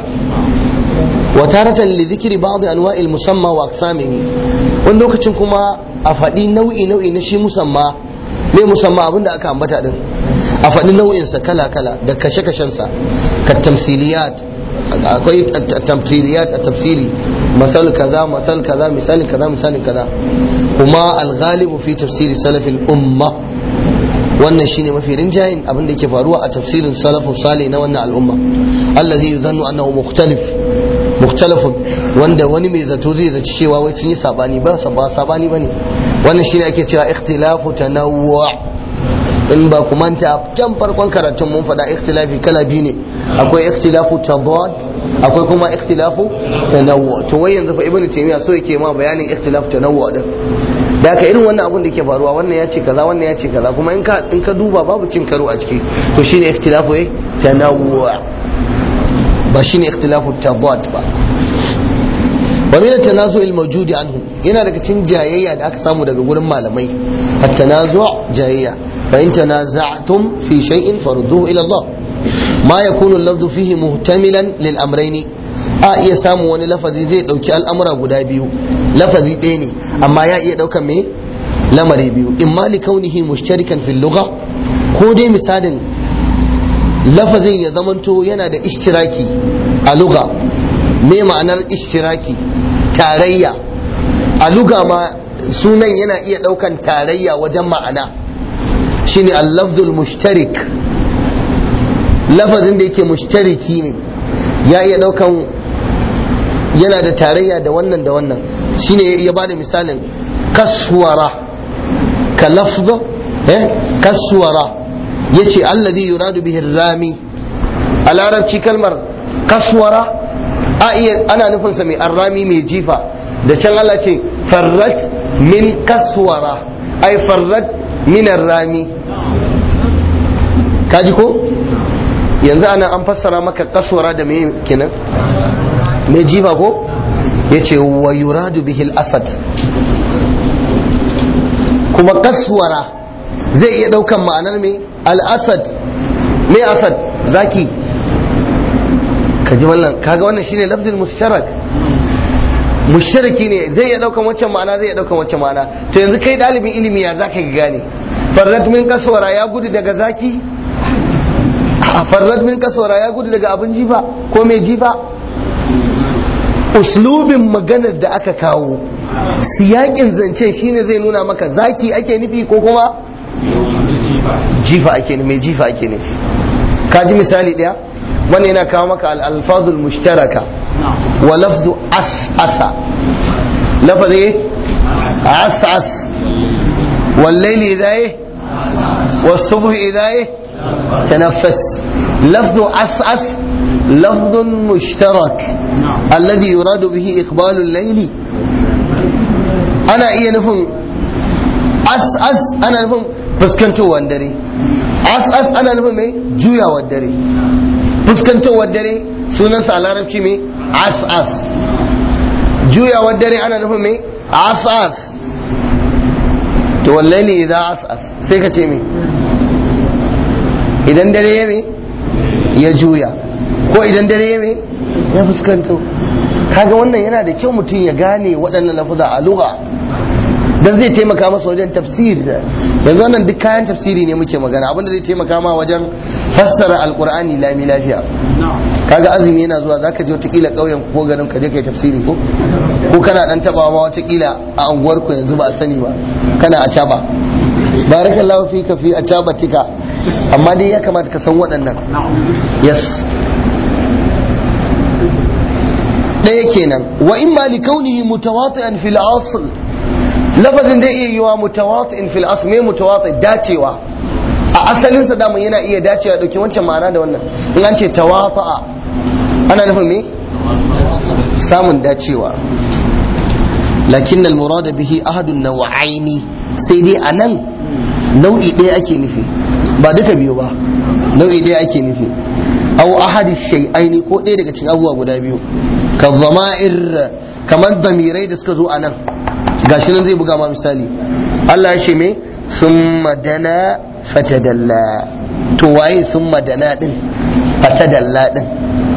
S1: wa taratan li dhikri ba'd anwa'il musamma wa aqsamihi wani lokacin kuma a faɗi nau'i nau'i na shi musamma me musamma abinda aka ambata din a faɗi nau'in sa kala kala da kashe kashen sa ka tamsiliyat akwai tamsiliyat a tafsiri masal kaza masal kaza misalin kaza misalin kaza kuma al-ghalibu fi tafsiri salafil umma wannan shine mafi rinjayin abin da yake faruwa a tafsirin salafu salih na wannan al'umma allazi yuzannu annahu mukhtalif mukhtalafun wanda wani mai zato zai zaci cewa wai sun yi sabani ba ba sabani bane wannan shine ake cewa ikhtilafu tanawwu in ba ku manta can farkon karatun mun faɗa ikhtilafi kala biyu ne akwai ikhtilafu tadad akwai kuma ikhtilafu tanawwu to wai yanzu fa ibnu taymiya so yake ma bayanin ikhtilafu tanawwu din da haka irin wannan abun da ke faruwa wannan ya ce kaza wannan ya ce kaza kuma in ka in ka duba babu cin karo a ciki to shine ikhtilafu eh tanawwu ba shine ikhtilafu tadad ba wa min at-tanazu' al-mawjud anhu yana daga cikin jayayya da aka samu daga gurin malamai at-tanazu' jayayya fa in tanaza'tum fi shay'in farudduhu ila Allah ma yakunu al-lafdhu fihi muhtamilan lil amrayn a iya samu wani lafazi zai dauki al'amura guda biyu lafazi ɗaya ne amma ya iya daukan me lamari biyu imma li kaunihi mushtarikan fil lugha ko dai misalin lafazin ya zamanto yana da ishtiraki a lugha me ma'anar ishtiraki tarayya a luga ma sunan yana iya daukan tarayya wajen ma'ana shine al-lafzul mushtarik lafazin da yake mushtariki ne ya iya daukan yana da tarayya da wannan da wannan shine ya bada misalin kaswara ka lafza eh kaswara yace alladhi yuradu bihi rami a larabci kalmar kaswara a iya ana nufin sa mai arrami mai jifa da can Allah ce farrat min kaswara ai farrat min arrami kaji ko yanzu ana an fassara maka kaswara da mai kenan mai jifa ko yace wa yuradu bihi al-asad kuma kaswara zai iya daukan ma'anar mai al-asad mai asad zaki kaji wannan kaga wannan shine lafzul mushtarak mushtaraki ne zai iya daukan waccan ma'ana zai iya daukan waccan ma'ana to yanzu kai dalibin ilimi ya zaka gane farrat min kaswara ya gudu daga zaki farrat min kaswara ya gudu daga abin jifa ko mai jifa uslubin maganar da aka kawo siyakin zancen shine zai nuna maka zaki ake nufi ko kuma jifa ake nufi mai jifa ake nufi ka ji misali daya wannan yana kawo maka al-alfazul mushtaraka wa lafzu as'asa lafazi as'as والليل إذا إيه والصبح إذا إيه تنفس لفظ أسأس لفظ مشترك الذي يراد به إقبال الليل أنا إيه نفهم أسأس أنا نفهم فسكنتو واندري أسأس أنا نفهم إيه جويا واندري فسكنتو واندري سنن سالارب مي أسأس جويا واندري أنا نفهم إيه أسأس to wallahi idan as'as sai ka ce me idan dare ya me ya juya ko idan dare ya me ya fuskanto kaga wannan yana da kyau mutum ya gane waɗannan lafuza a lugha dan zai taimaka masa wajen tafsir yanzu wannan duk kayan tafsiri ne muke magana abinda zai taimaka ma wajen fassara alqur'ani lami lafiya kaga azumi yana zuwa zaka je watakila ƙauyen ko garin ka je kai tafsiri ko ko kana dan tabawa ma watakila a unguwar ku yanzu ba a sani ba kana a caba barakallahu fika fi a caba tika amma dai ya kamata ka san waɗannan yes kenan wa imma li kaunihi mutawati'an fil asl lafazin da iya yiwa mutawati'in fil asl me mutawati dacewa a asalin sa da yana iya dacewa dauki wancan ma'ana da wannan in an ce tawata'a ana nufin me samun dacewa lakin al-murad bihi ahadun naw'aini sai dai anan nau'i ɗaya ake nufi ba duka biyu ba nau'i ɗaya ake nufi aw ahadi shay'aini ko ɗaya daga cikin abubuwa guda biyu ka zama'ir kamar damirai da suka zo anan gashi nan zai buga ma misali Allah ya ce me summa dana fatadalla to waye summa dana din fatadalla din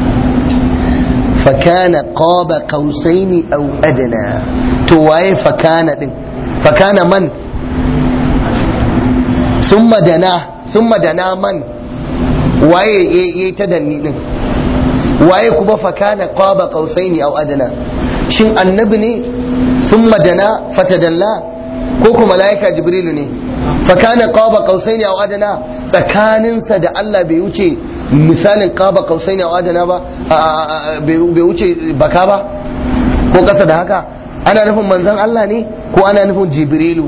S1: fakana qaba qausaini aw adna to waye fakana din fakana man summa dana summa dana man waye yayi ta danni din waye kuma fakana qaba qausaini aw adna shin annabi ne summa dana fatadalla ko kuma malaika jibrilu ne fakana qaba qausaini aw adna tsakaninsa da Allah bai wuce misalin qaba qausaini aw adna ba bai wuce baka ba ko kasa da haka ana nufin manzon Allah ne ko ana nufin jibrilu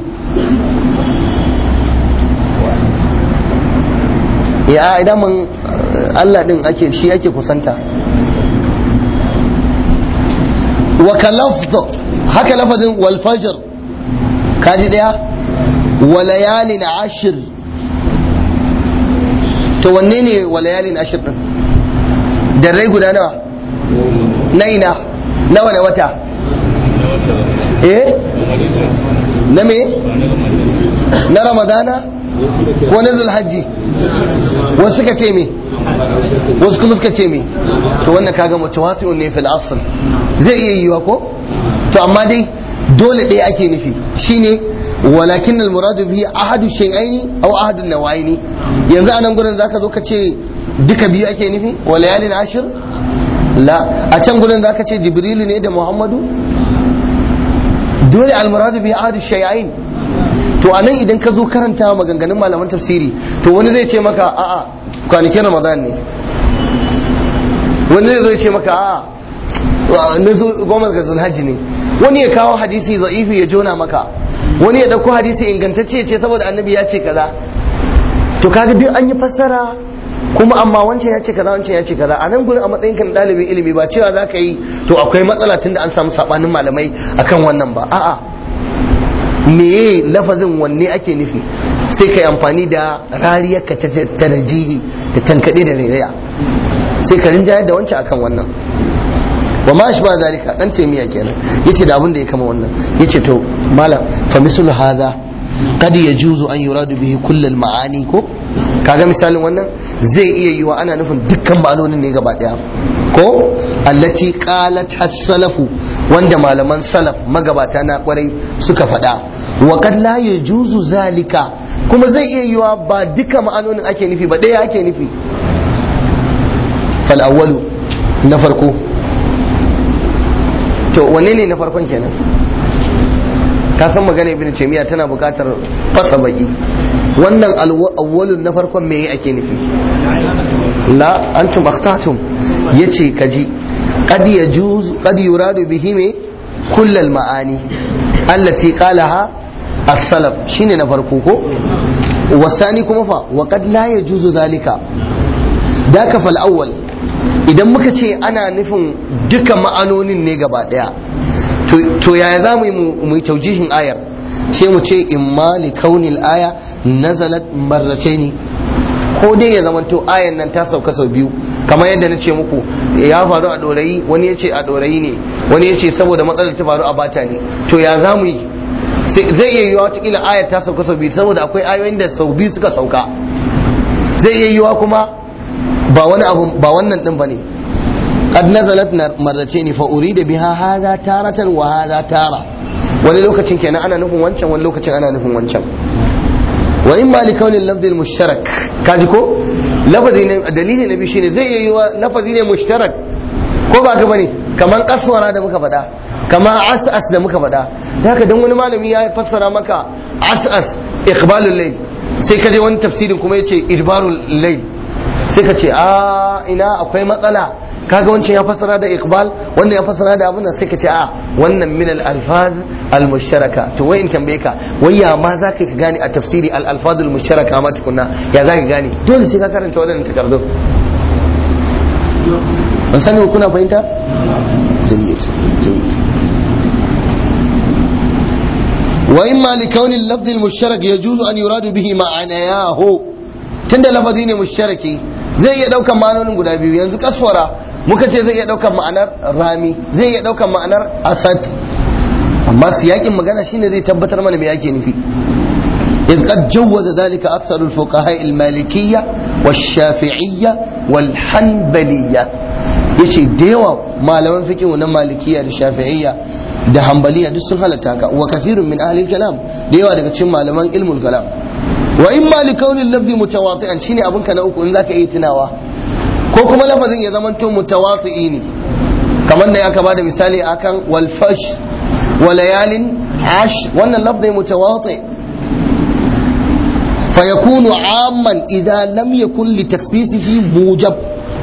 S1: ya idan mun Allah din ake shi ake kusanta wa kalafdh haka lafazin wal fajr kaji daya wa layalin ashir to wanne ne wa layalin ashir din da rai guda nawa na ina nawa na wata eh na me na ramadana ko na zulhajji wasu suka ce me wasu kuma suka ce me to wannan kaga mutawati'un ne fil asl zai iya yiwa ko to amma dai dole ɗaya ake nufi shine walakin al muradu bihi ahadu shay'aini aw ahadu nawaini yanzu anan gurin zaka zo ka ce duka biyu ake nufi wa layalin ashir la a can gurin zaka ce jibrilu ne da muhammadu dole al muradu bihi ahadu shay'ain to anan idan ka zo karanta maganganun malaman tafsiri to wani zai ce maka a'a kwanakin ramadan ne wani zai ce maka a'a na zo goma ga zulhajji ne wani ya kawo hadisi za'ifi ya jona maka wani ya dauko hadisi ingantacce ce saboda annabi ya ce kaza to kaga duk an yi fassara kuma amma wancan ya ce kaza wancan ya ce kaza a nan gurin a matsayin kan dalibin ilimi ba cewa za ka yi to akwai matsala tunda an samu sabanin malamai akan wannan ba a'a meye lafazin wanne ake nufi sai ka yi amfani da rariyar ka ta tarjihi da tankaɗe da rairaya sai ka rinjayar da wancan akan wannan wa ma shi ba zalika dan taimiya kenan yace da abin da ya kama wannan yace to malam fa mislu hadha qad yajuzu an yuradu bihi kull al ma'ani ko kaga misalin wannan zai iya yiwa ana nufin dukkan ma'anonin ne gaba daya ko allati qalat as-salafu wanda malaman salaf magabata na kwarai suka faɗa wa kad la yajuzu zalika kuma zai iya yiwa ba duka ma'anonin ake nufi ba ɗaya ake nufi fal awwalu na farko to wanne ne na farkon kenan ka san magana ibn taymiya tana buƙatar fasa baki wannan awwalun na farkon me ake nufi la antum akhtatum yace kaji qad yajuz qad yuradu bihi me kull al ma'ani allati qalaha as-salaf shine na farko ko wasani kuma fa wa qad la yajuzu zalika daka fal awwal idan muka ce ana nufin duka ma'anonin ne gaba daya to yaya za mu yi mu yi taujihin ayar sai mu ce imma li kaunil aya nazalat marrataini ko dai ya zamanto ayan nan ta sauka sau biyu kamar yadda na ce muku ya faru a dorayi wani ya ce a dorayi ne wani ya ce saboda matsalar ta faru a bata ne to ya za mu yi zai iya yiwa watakila ayar ta sauka sau biyu saboda akwai ayoyin da sau biyu suka sauka zai iya yiwa kuma ba wani abu ba wannan din bane qad nazalat marratayn fa urida biha hadha taratan wa hadha tara wani lokacin kenan ana nufin wancan wani lokacin ana nufin wancan wa imma li kauni lafzi mushtarak kaji ko lafazi ne dalili na biyu shine zai iya yiwa lafazi ne mushtarak ko ba ka bane kaman kaswara da muka faɗa kaman as'as da muka faɗa da haka dan wani malami ya fassara maka as'as iqbalul layl sai ka je wani tafsirin kuma yace idbarul layl sai ka ce a ina akwai matsala kaga wancan ya fassara da iqbal wannan ya fassara da abin da sai ka ce a wannan min al alfaz al musharaka to wai in tambaye ka wai ya ma za ka gane a tafsiri al alfaz al musharaka ma tukunna ya za ka gane dole sai ka karanta wadannan takardun ban sani kuna fahimta jayyid jayyid وإما لكون اللفظ المشترك يجوز أن يراد به معناه tunda lafazi ne musharaki zai iya daukan ma'anonin guda biyu yanzu kaswara muka ce zai iya daukan ma'anar rami zai iya daukan ma'anar asad amma siyakin magana shine zai tabbatar mana me yake nufi إذ قد جوز ذلك أكثر الفقهاء المالكية والشافعية والحنبلية yace da yawa malaman fiqh na malikiya da shafi'iyya da hanbaliya duk sun halatta haka wa kasirun min ahli kalam da yawa daga cikin malaman ilmul kalam wa in ma li kaunil lafzi mutawati'an shine abin ka na uku in zaka iya tunawa ko kuma lafazin ya zama to mutawati'i ne kamar da aka bada misali akan wal fash wa layalin ash wannan lafzi mutawati fa yakunu amman idza lam yakun li taksisihi mujab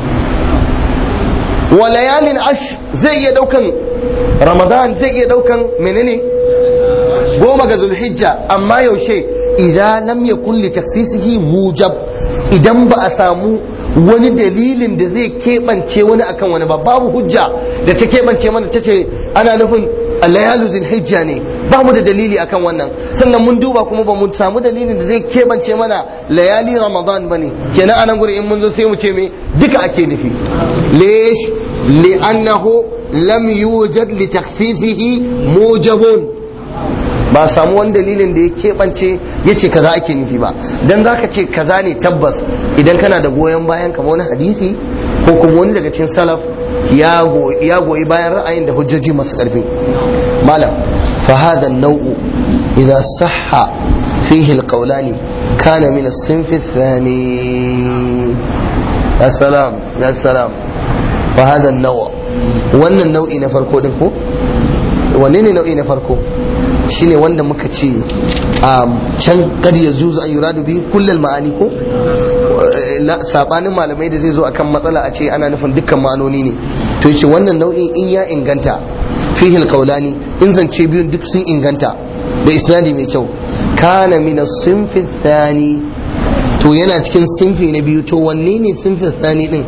S1: wa layalin ash zai iya daukan ramadan zai iya daukan menene goma ga zulhijja amma yaushe idan lam yakun li taksisihi mujab idan ba a samu wani dalilin da zai keɓance wani akan wani ba babu hujja da ta keɓance mana ta ce ana nufin layalu zulhijja ne ba mu da dalili akan wannan sannan mun duba kuma ba mu samu dalilin da zai keɓance mana layali ramadan ba ne kenan anan guri in mun zo sai mu ce me duka ake nufi lesh li'annahu lam yujad li takhsisihi mujabun ba samu wani dalilin da ya keɓance ya ce kaza ake nufi ba dan zaka ce kaza ne tabbas idan kana da goyon bayan kamar wani hadisi ko kuma wani daga cikin salaf ya goyi bayan ra'ayin da hujjoji masu ƙarfi malam fa hadha an-naw'u idha sahha fihi al-qawlani kana min as-sinf ath-thani ya salam ya salam fa hadha an-naw' wannan nau'i na farko din ko wanne ne nau'i na farko shine wanda muka ce can kad ya zuzu an yuradu bi kullal ma'ani ko sabanin malamai da zai zo akan matsala a ce ana nufin dukkan ma'anoni ne to yace wannan nau'in in ya inganta fihi alqawlani in zance biyun duk sun inganta da isnadi mai kyau kana min as-sinfi thani to yana cikin sinfi na biyu to wanne ne sinfi thani din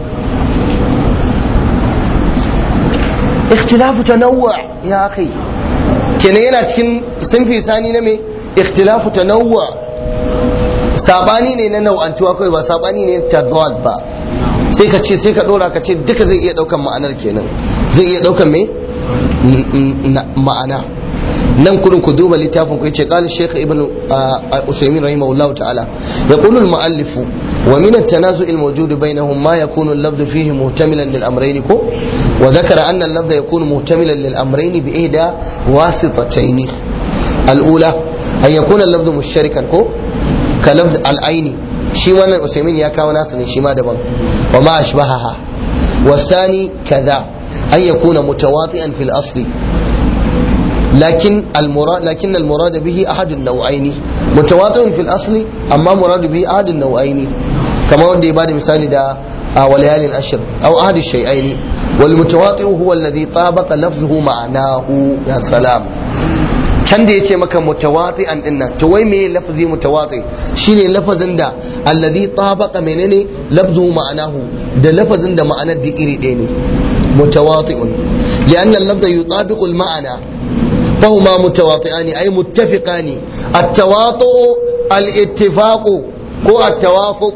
S1: ikhtilafu tanawwu ya akhi kenan yana cikin sinfi sani na me ikhtilafu tanawwu sabani ne na nau'antuwa kawai ba sabani ne tadad ba sai ka ce sai ka dora ka ce duka zai iya daukan ma'anar kenan zai iya daukan me ma'ana nan kurin ku duba littafin ku yace qala shaykh ibn usaymin rahimahullahu ta'ala yaqulu al-mu'allif wa min at-tanazu' al-mawjud bainahum ma yakunu al-lafz fihi muhtamilan lil amrayn ko wa dhakara anna al-lafz yakunu muhtamilan lil amrayn bi ihda wasitatayn al-ula an yakuna al-lafz mushtarikan ko ka lafz al-aini shi wannan usaymin ya kawo nasa ne shi ma daban wa ma ashbahaha والثاني كذا أن يكون متواطئا في الأصل لكن المراد لكن المراد به أحد النوعين متواطئ في الأصل أما مراد به أحد النوعين كما ودي بعد مثال دا وليالي الأشر أو أحد الشيئين والمتواطئ هو الذي طابق لفظه معناه يا سلام can da ya ce maka mutawati an dinnan to wai me lafazi mutawati shine lafazin da alladhi tabaqa menene lafzu ma'anahu da lafazin da ma'anar da iri ɗaya ne mutawati'un lianna al-lafza yutabiqu al-ma'ana فهما متواطئان أي متفقان التواطؤ الاتفاق هو التوافق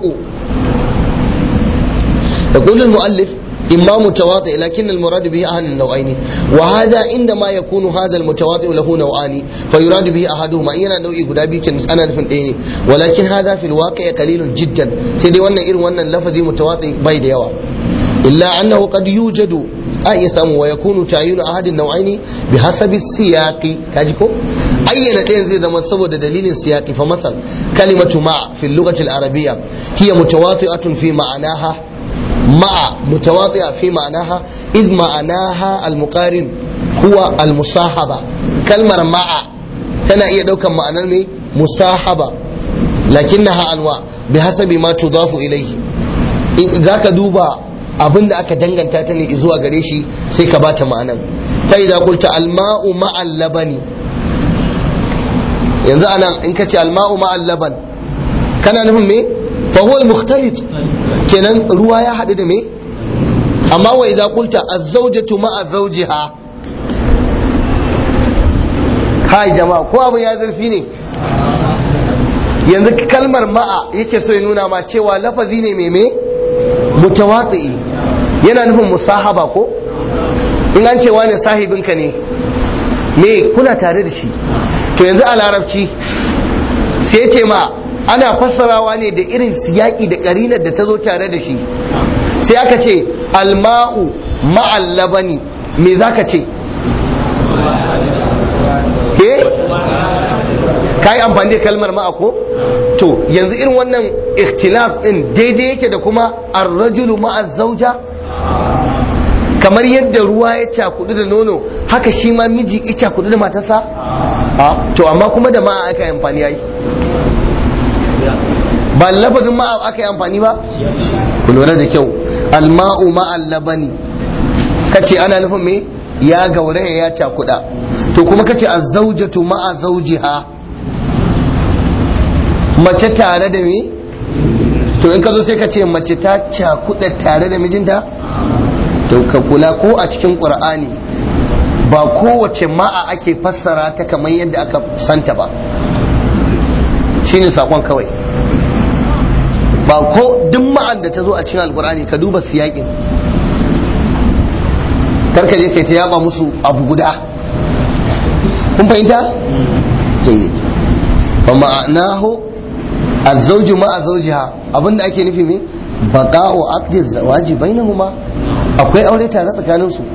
S1: يقول المؤلف إما متواطئ لكن المراد به أحد النوعين وهذا عندما يكون هذا المتواطئ له نوعان فيراد به أحدهما إينا نوعي قدابي أنا نفن إيه ولكن هذا في الواقع قليل جدا سيدي وانا إير وانا اللفظ متواطئ بايد يوا إلا أنه قد يوجد أي سامو ويكون تعيين أحد النوعين بحسب السياق كاجيكو أي نتين زي زمان سبب دليل سياقي فمثلا كلمة مع في اللغة العربية هي متواطئة في معناها مع متواطئة في معناها إذ معناها المقارن هو المصاحبة كلمة مع تنا إيه دوكا معنى مصاحبة لكنها أنواع بحسب ما تضاف إليه ذاك دوبا abin da aka danganta ta ne zuwa gare shi sai ka bata ma'anan fa idza qulta alma'u ma'al labani yanzu anan in ka ce alma'u ma'al laban kana nufin me fa huwa al-mukhtalit kenan ruwa ya haɗu da me amma wa idza qulta az-zawjatu ma'a zawjiha kai jama'a ko abin ya zurfi ne yanzu kalmar ma'a yake so ya nuna ma cewa lafazi ne mai me mutawatsi yana nufin musahaba ko in an ce wani sahibinka ne me kuna tare da shi to yanzu a larabci sai ce ma ana fassarawa ne da irin siyaki da karinar da ta zo tare da shi sai aka ce alma'u ma'al labani me za ka ce eh ka yi amfani da kalmar ma'a ko to yanzu irin wannan ikhtilaf din daidai yake da kuma arrajulu ma'a zauja kamar yadda ruwa ya cakudu da nono haka shi ma miji ya cakudu da matarsa to amma kuma da ma'a aka yi amfani yayi ba lafazin ma'a aka yi amfani ba ku lura da kyau alma'u ma'al labani kace ana nufin me ya gauraya ya cakuda to kuma kace azzaujatu ma'a zawjiha mace tare da me to in ka zo sai ka ce mace ta cakuda tare da mijinta to ka kula ko a cikin qur'ani ba kowace ma'a ake fassara ta kamar yadda aka santa ba shine sakon kawai ba ko duk ma'an da ta zo a cikin alkur'ani ka duba siyakin karka je kai ta yaba musu abu guda kun fahimta jayyid fa ma'anahu az-zawju ma'a zawjiha abinda ake nufi me baqa'u aqdi zawaji bainahuma akwai aure tare tsakanin su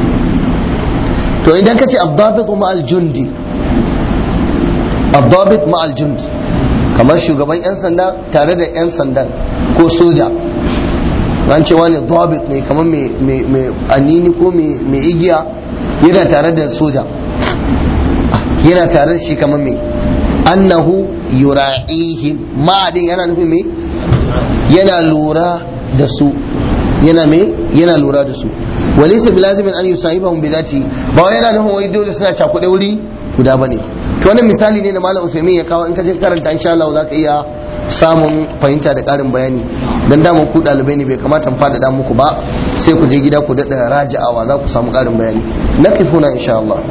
S1: to idan kace ad-dabit ma'al jundi ad-dabit ma'al jundi kamar shugaban 'yan sanda tare da 'yan sandan ko soja an ce wani dabit ne kamar mai anini ko mai igiya yana tare da soja yana tare da shi kamar mai annahu yura'ihim ma'adin yana nufin mai yana lura da su yana mai yana lura da su walaysa bilazimin an yusahibahum bi dhati ba wai yana nufin wai dole suna cakuɗe wuri guda bane to wannan misali ne da malam usaimin ya kawo in ka je karanta insha Allah za ka iya samun fahimta da ƙarin bayani dan daman ku ɗalibai ne bai kamata mu faɗaɗa muku ba sai ku je gida ku daɗa raja'awa za ku samu ƙarin bayani na kifuna insha Allah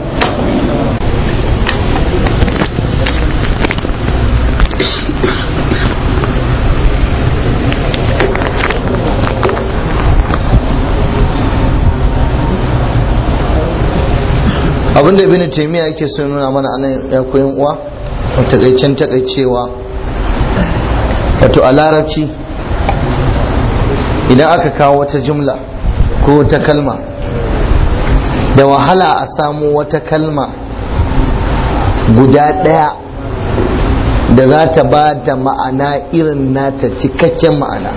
S1: abinda ibn taymiya yake so nuna mana anan ya koyan uwa a takaicen takaicewa wato a larabci idan aka kawo wata jumla ko wata kalma da wahala a samu wata kalma guda ɗaya da za ta ba da ma'ana irin nata cikakken ma'ana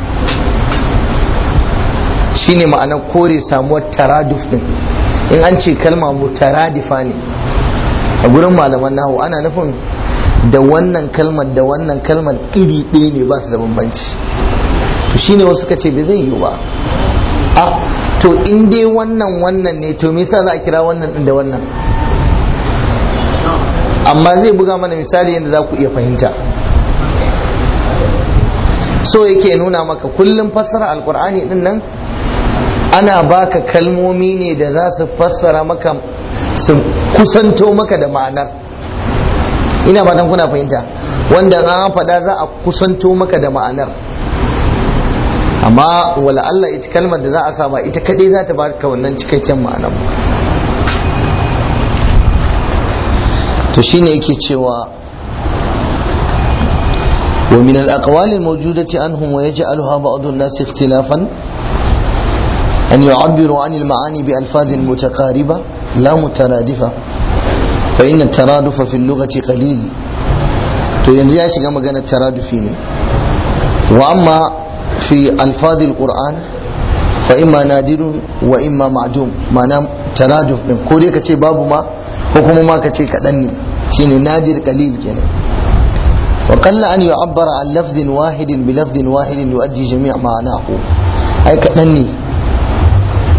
S1: shine ma'anar kore samuwar taraduf din in an ce kalma mutaradifa ne a gurin malaman nahu ana nufin da wannan kalmar da wannan kalmar iri ɗaya ne ba su da bambanci to shine wasu ka ce bai zai yiwu ba a to in dai wannan wannan ne to me yasa za a kira wannan din da wannan amma zai buga mana misali yadda za ku iya fahimta so yake nuna maka kullum fassara alkur'ani din nan ana baka kalmomi ne da za su fassara maka su kusanto maka da ma'anar ina fatan kuna fahimta wanda an faɗa za a kusanto maka da ma'anar amma wala Allah ita kalmar da za a sama ita kadai za ta baka wannan cikakken ma'anar to shine yake cewa ومن الأقوال الموجودة عنهم ويجعلها بعض الناس اختلافا أن يعبروا عن المعاني بألفاظ متقاربة لا مترادفة فإن الترادف في اللغة قليل to yanzu ya shiga maganar taradufi ne wa amma fi alfadil qur'an fa imma nadirun wa imma ma'dum ma'ana taraduf din ko dai kace babu ma ko kuma ma kace kadan ne shine nadir qalil kenan wa qalla an yu'abbara an lafdhin wahidin bi lafdhin wahidin yu'addi jami' ma'anahu ai kadan ne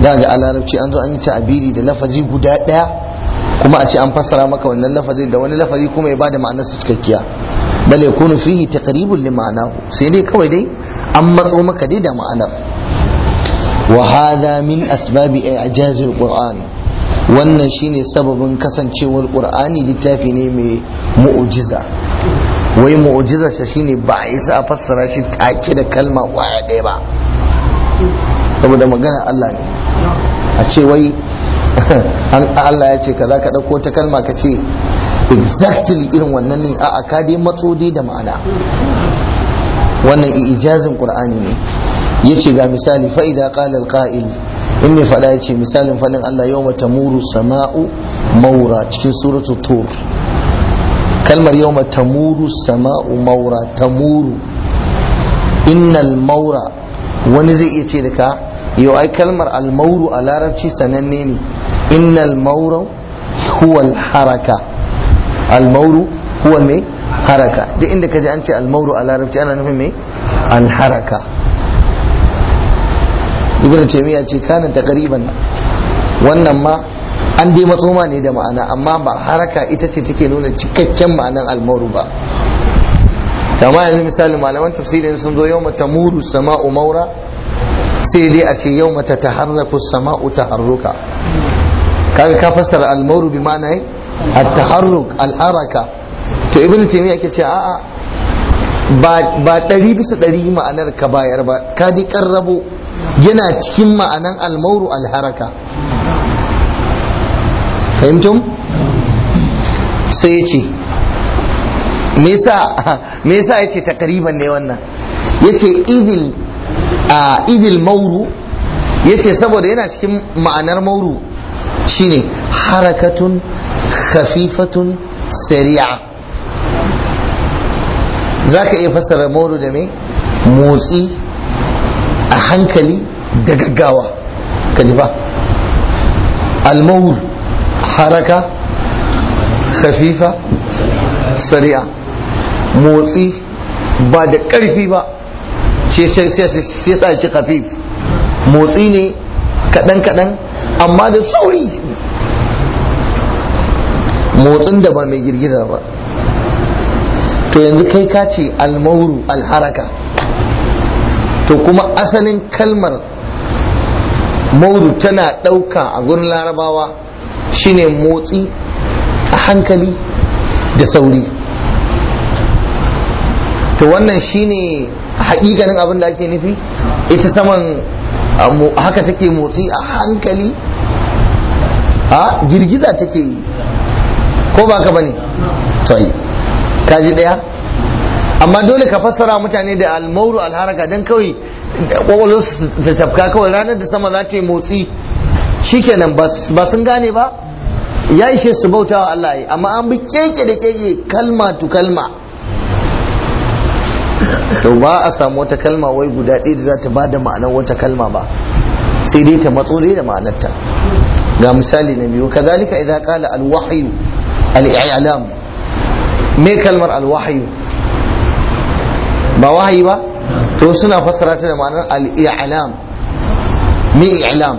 S1: da ga a larabci an zo an yi ta'abiri da lafazi guda ɗaya kuma a ce an fassara maka wannan lafazi da wani lafazi kuma ya bada ma'anar su cikakkiya bal yakunu fihi taqribun li ma'anahu sai dai kawai dai an matso maka dai da ma'anar wa hadha min asbabi i'jazil qur'an wannan shine sababin kasancewar qur'ani littafi ne mai mu'jiza wai mu'jiza shi shine ba a isa a fassara shi take da kalma kwaya ɗaya ba saboda magana Allah ne a ce wai Allah ya ce kaza ka ɗauko ta kalma ka ce exactly irin wannan ne a ka dai matso dai da ma'ana wannan ijazin qur'ani ne yace ga misali fa idza qala al-qa'il in mai fada yace misalin fadin Allah yawma tamuru sama'u maura cikin suratul tur kalmar yawma tamuru sama'u maura tamuru innal maura wani zai iya ce da ka yau ai kalmar almauru a larabci sananne ne innal maura huwa haraka almauru huwa mai haraka duk inda ka ji an ce almauru a larabci ana nufin mai alharaka ibn taymiya ce kana taqriban wannan ma an dai matsoma ne da ma'ana amma ba haraka ita ce take nuna cikakken ma'anan almauru ba kama yanzu misali malaman tafsirin sun zo yawma tamuru sama'u maura sai dai a ce yawma tataharraku sama'u taharruka kaga ka fassara almauru bi ma'ana at-taharruk al-haraka to ibn taymiya ke ce a'a ba ba ɗari bisa ɗari ma'anar ka bayar ba ka ji karrabo yana cikin ma'anan almauru alharaka fahimtum sai ya ce me yasa ya ce takariban ne wannan ya ce idil a idil mauru ya ce saboda yana cikin ma'anar mauru shine harakatun khafifatun sari'a za ka iya fassara mauru da me motsi a hankali da gaggawa ka ji ba almaur haraka khafifa sari'a motsi ba da ƙarfi ba sai sa ci khafif motsi ne kaɗan-kaɗan amma da sauri motsin da ba mai girgiza ba to yanzu kai ka ce almauru alharaka to kuma asalin kalmar mauru tana ɗauka a gurin larabawa shine motsi a hankali da sauri to wannan shine haƙiƙanin abin da ake nufi ita saman haka take motsi a hankali a girgiza take yi ko ba ka bane sai kaji ɗaya amma dole ka fassara mutane da almauru alharaka don kawai kwakwalwar su ta tafka kawai ranar da sama za ta yi motsi shikenan ba sun gane ba ya ishe su bauta wa Allah yi amma an bi keke da keke kalma tu kalma to ba a samu wata kalma wai guda ɗaya da za ta ba da ma'anar wata kalma ba sai dai ta matso dai da ma'anarta ga misali na biyu kazalika idan kala alwahyu al-i'lam me kalmar alwahyu ba wahayi ba to suna fassara ta da ma'anar al-i'lam me i'lam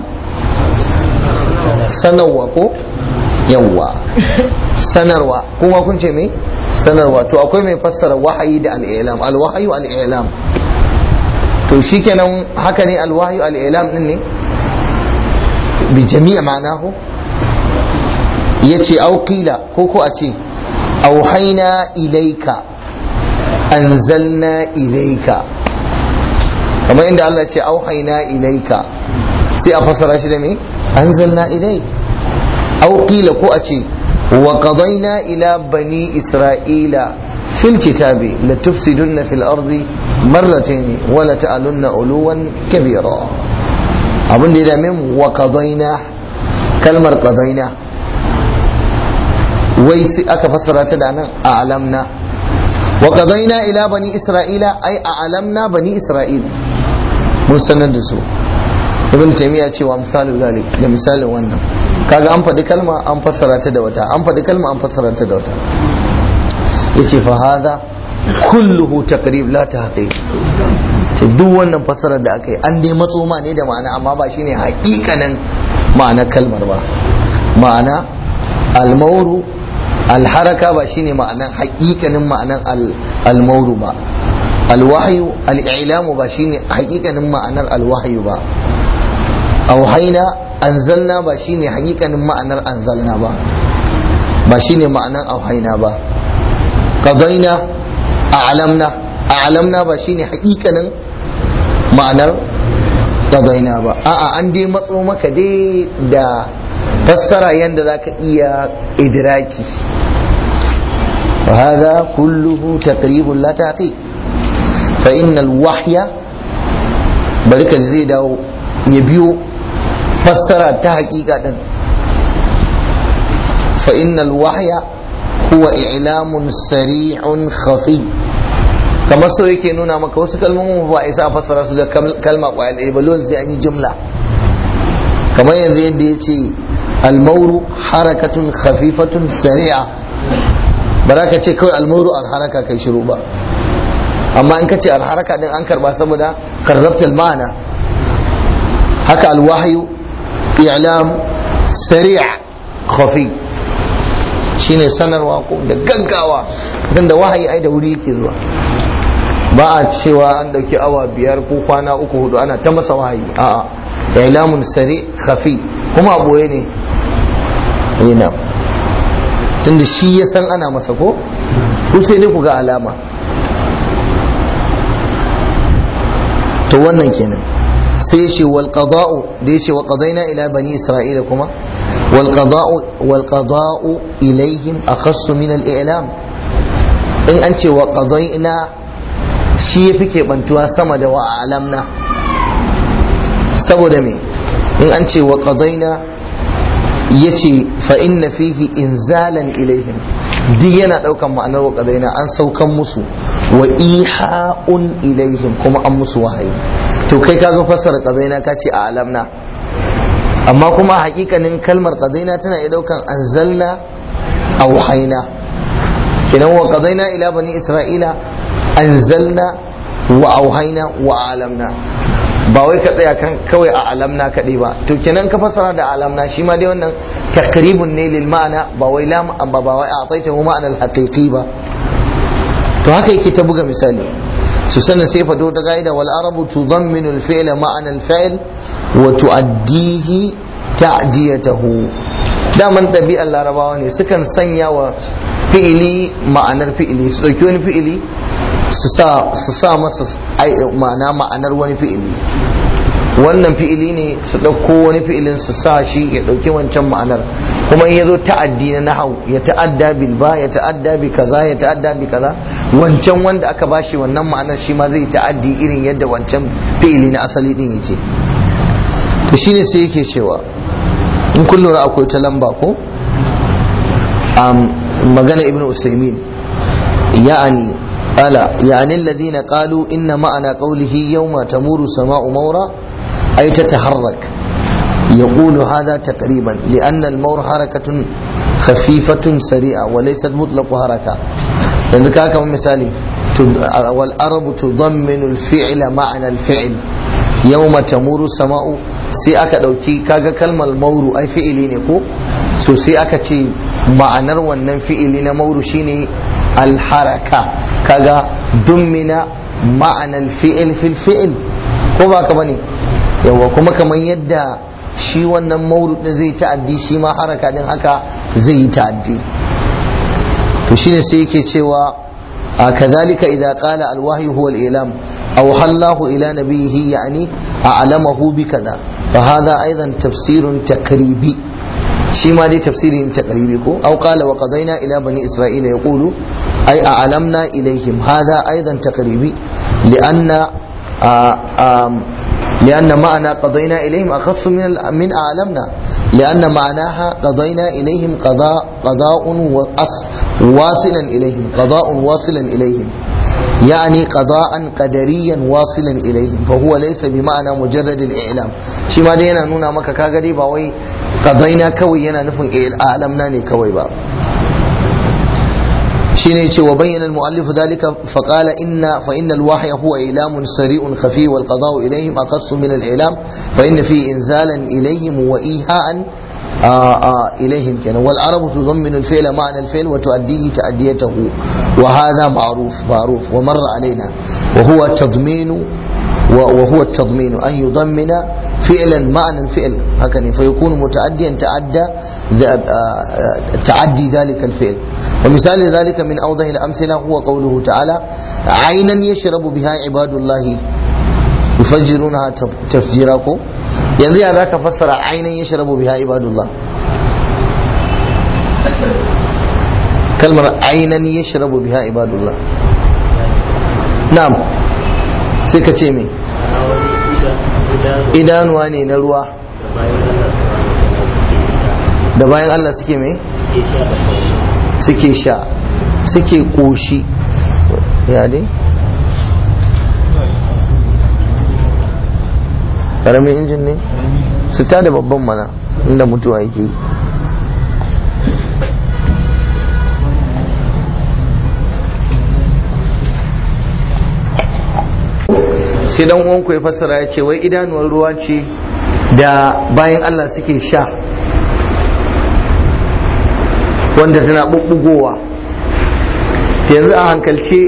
S1: sanarwa ko yawwa sanarwa kuma kun ce me sanarwa to akwai mai fassara wahayi da al-i'lam al-wahyu al-i'lam to shikenan haka ne al-wahyu al-i'lam din ne bi jami'a ma'anahu yace au qila ko ko a ce auhaina ilaika anzalna ilaika kamar inda Allah ce auhaina ilaika sai a fassara shi da me anzalna ilaik au qila ko a ce wa qadayna ila bani isra'ila fil kitabi la tufsidunna fil ardi marratayn wa la ta'alunna uluwan kabira abin da ya dame mu wa qadayna kalmar qadayna wai sai aka fassara ta da nan a alamna wa qadayna ila bani isra'ila ai a alamna bani isra'ila mun sanar da su ibn taymiya cewa misalin zalik da misalin wannan kaga an faɗi kalma an fassara ta da wata an faɗi kalma an fassara ta da wata yace fa hadha kulluhu taqrib la tahqiq ce duk wannan fassarar da aka yi an dai matso ma ne da ma'ana amma ba shine hakikanin ma'anar kalmar ba ma'ana almauru alharaka ba shine ma'anar hakikanin ma'anar almauru ba alwahyu al'ilamu ba shine hakikanin ma'anar alwahyu ba auhaina anzalna ba shine hakikanin ma'anar anzalna ba ba shine ma'anar auhaina ba qadaina a'lamna a'lamna ba shine hakikanin ma'anar qadaina ba a'a an dai matso maka dai da fassara yanda zaka iya idraki وهذا كله تقريب لا تحقيق فإن الوحي بركة زي داو يبيو فسر تحقيقا فإن الوحي هو إعلام سريع خفي kamar so yake nuna maka wasu kalmomin ba a isa fassara su da kalma kwayar ɗaya ba dole sai an yi jumla kamar yanzu yadda ya ce almauru harakatun khafifatun sari'a ba za ka ce kawai almauru alharaka kai shiru ba amma in ka ce alharaka din an karba saboda karrabta ma'ana haka alwahyu i'lam sari' khafi shine sanarwa ko da gaggawa dan da wahayi ai da wuri yake zuwa ba a cewa an dauki awa biyar ko kwana uku hudu ana ta masa wahayi a'a i'lamun sari khafi kuma a boye ne yana tunda shi ya san ana masa ko ku sai dai ku ga alama to wannan kenan sai ya ce wal qada'u da ya ce wa qadaina ila bani isra'ila kuma wal qada'u wal qada'u ilaihim akhassu min al i'lam in an ce wa qadaina shi yafi kebantuwa sama da wa alamna saboda me in an ce wa qadaina yace fa inna fihi inzalan ilaihim duk yana daukan ma'anar wa qadaina an saukan musu wa iha'un ilaihim kuma an musu wahayi to kai ka zo fassara qadaina ka ce a alamna amma kuma hakikanin kalmar qadaina tana iya daukan anzalna a wahaina kinan wa qadaina ila bani isra'ila anzalna wa auhaina wa alamna ba wai ka tsaya kan kawai a alamna kaɗai ba to kenan ka fassara da alamna shi ma dai wannan takribun ne lil ma'ana ba wai lam ba ba wai a taita hu ma'ana al haqiqi ba to haka yake ta buga misali su sanin sai fado ta gaida wal arabu tudamminu al fi'l ma'ana al fi'l wa tu'addihi ta'diyatahu daman ɗabi'ar larabawa ne sukan sanya wa fi'ili ma'anar fi'ili su ɗauki wani fi'ili su sa masa ma'ana ma'anar wani fi'ili wannan fi'ili ne su ɗauko wani fi'ilin su sa shi ya ɗauki wancan ma'anar kuma in ya zo ta'addi na nahau ya ta'adda bil ba ya ta'adda bi kaza ya ta'adda bi kaza wancan wanda aka bashi wannan ma'anar shi ma zai ta'addi irin yadda wancan fi'ili na asali din yake to shine sai yake cewa in kun lura akwai ta lamba ko magana ibnu usaimin ya'ani ألا يعني الذين قالوا إن معنى قوله يوم تمور السماء مورا أي تتحرك يقول هذا تقريبا لأن المور حركة خفيفة سريعة وليست مطلق حركة لأن كاكا مثالي والأرب تضمن الفعل معنى الفعل يوم تمور السماء sai aka ɗauki kaga kalmar mauru ai fi'ili ne ko so sai aka ce ma'anar wannan fi'ili na mauru shine alharaka kaga dummina ma'anar fi'il fil fi'il ko ba ka bane yawa kuma kamar yadda shi wannan mauru din zai ta'addi shi ma haraka din haka zai yi ta'addi to shine sai yake cewa كذلك إذا قال الوحي هو الإعلام أوحى الله إلى نبيه يعني أعلمه بكذا فهذا أيضا تفسير تقريبي شيما دي تفسير تقريبي أو قال وقضينا إلى بني إسرائيل يقول أي أعلمنا إليهم هذا أيضا تقريبي لأن آآ آآ لأن معنى قضينا إليهم أخص من من أعلمنا لأن معناها قضينا إليهم قضاء قضاء واصلا إليهم قضاء واصلا إليهم يعني قضاء قدريا واصلا إليهم فهو ليس بمعنى مجرد الإعلام شي ما دينا نونا مكا كاغري باوي قضينا كوي ينا نفن أعلمنا ني كوي با shine ce wa bayyana al-mu'allif dalika fa qala inna fa inna al-wahya huwa ilamun sari'un khafi wal qada'u ilayhim aqassu min al-ilam fa inna fi inzalan ilayhim wa iha'an إليهم كان والعرب تضمن الفعل معنى الفعل وتؤديه تأديته وهذا معروف معروف ومر علينا وهو تضمين وهو التضمين أن يضمن فعلا معنى الفعل هكذا فيكون متعديا تعدى تعدي ذلك الفعل ومثال ذلك من أوضح الأمثلة هو قوله تعالى عينا يشرب بها عباد الله يفجرونها تفجيراكم yanzu ya za ka fassara ainihin ya sharabu biha ibadullah kalmar ainihin ya sharabu biha ibadullah na'am sai ka ce me idanuwa ne na ruwa da bayan Allah suke me suke sha suke koshi ya dai karamin injin ne su ta da babban mana inda mutuwa yake yi sai dan uwanku ya fassara ya ce wai idanuwar ruwa ce da bayan Allah suke sha wanda tana bubbugowa yanzu a hankalce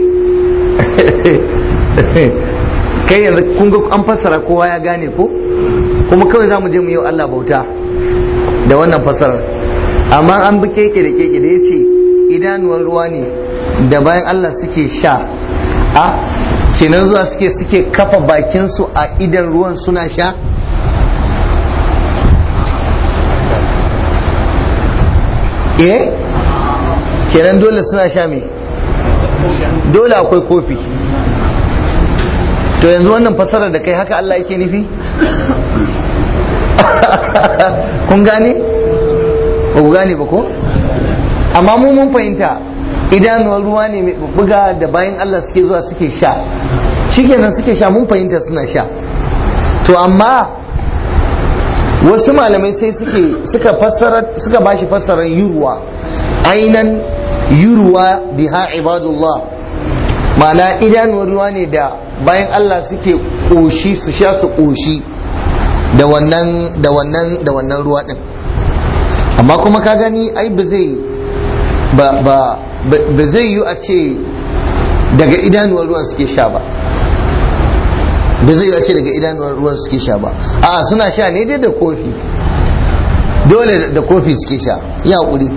S1: kai yanzu kun ga an fassara kowa ya gane ko kuma kawai za mu je mu yi Allah bauta da wannan fassarar amma an bi keke da keke da ya ce idanuwar ruwa ne da bayan Allah suke sha a kenan zuwa suke suke kafa bakinsu a idan ruwan suna sha eh kenan dole suna sha me dole akwai kofi to yanzu wannan fasarar da kai haka Allah yake nufi kun gane ba ku gane ba ko amma mu mun fahimta idanuwar ruwa ne mai buga da bayan Allah suke zuwa suke sha shikenan suke sha mun fahimta suna sha to amma wasu malamai sai suke suka fassara suka bashi fassarar yurwa ainan yurwa biha ibadullah ma'ana idanuwar ruwa ne da bayan Allah suke ƙoshi su sha su ƙoshi da wannan da wannan da wannan ruwa din amma kuma ka gani ai ba zai ba ba ba zai yi a ce daga idanuwar ruwan suke sha ba ba zai yi a ce daga idanuwar ruwan suke sha ba a suna sha ne dai da kofi dole da kofi suke sha ya hakuri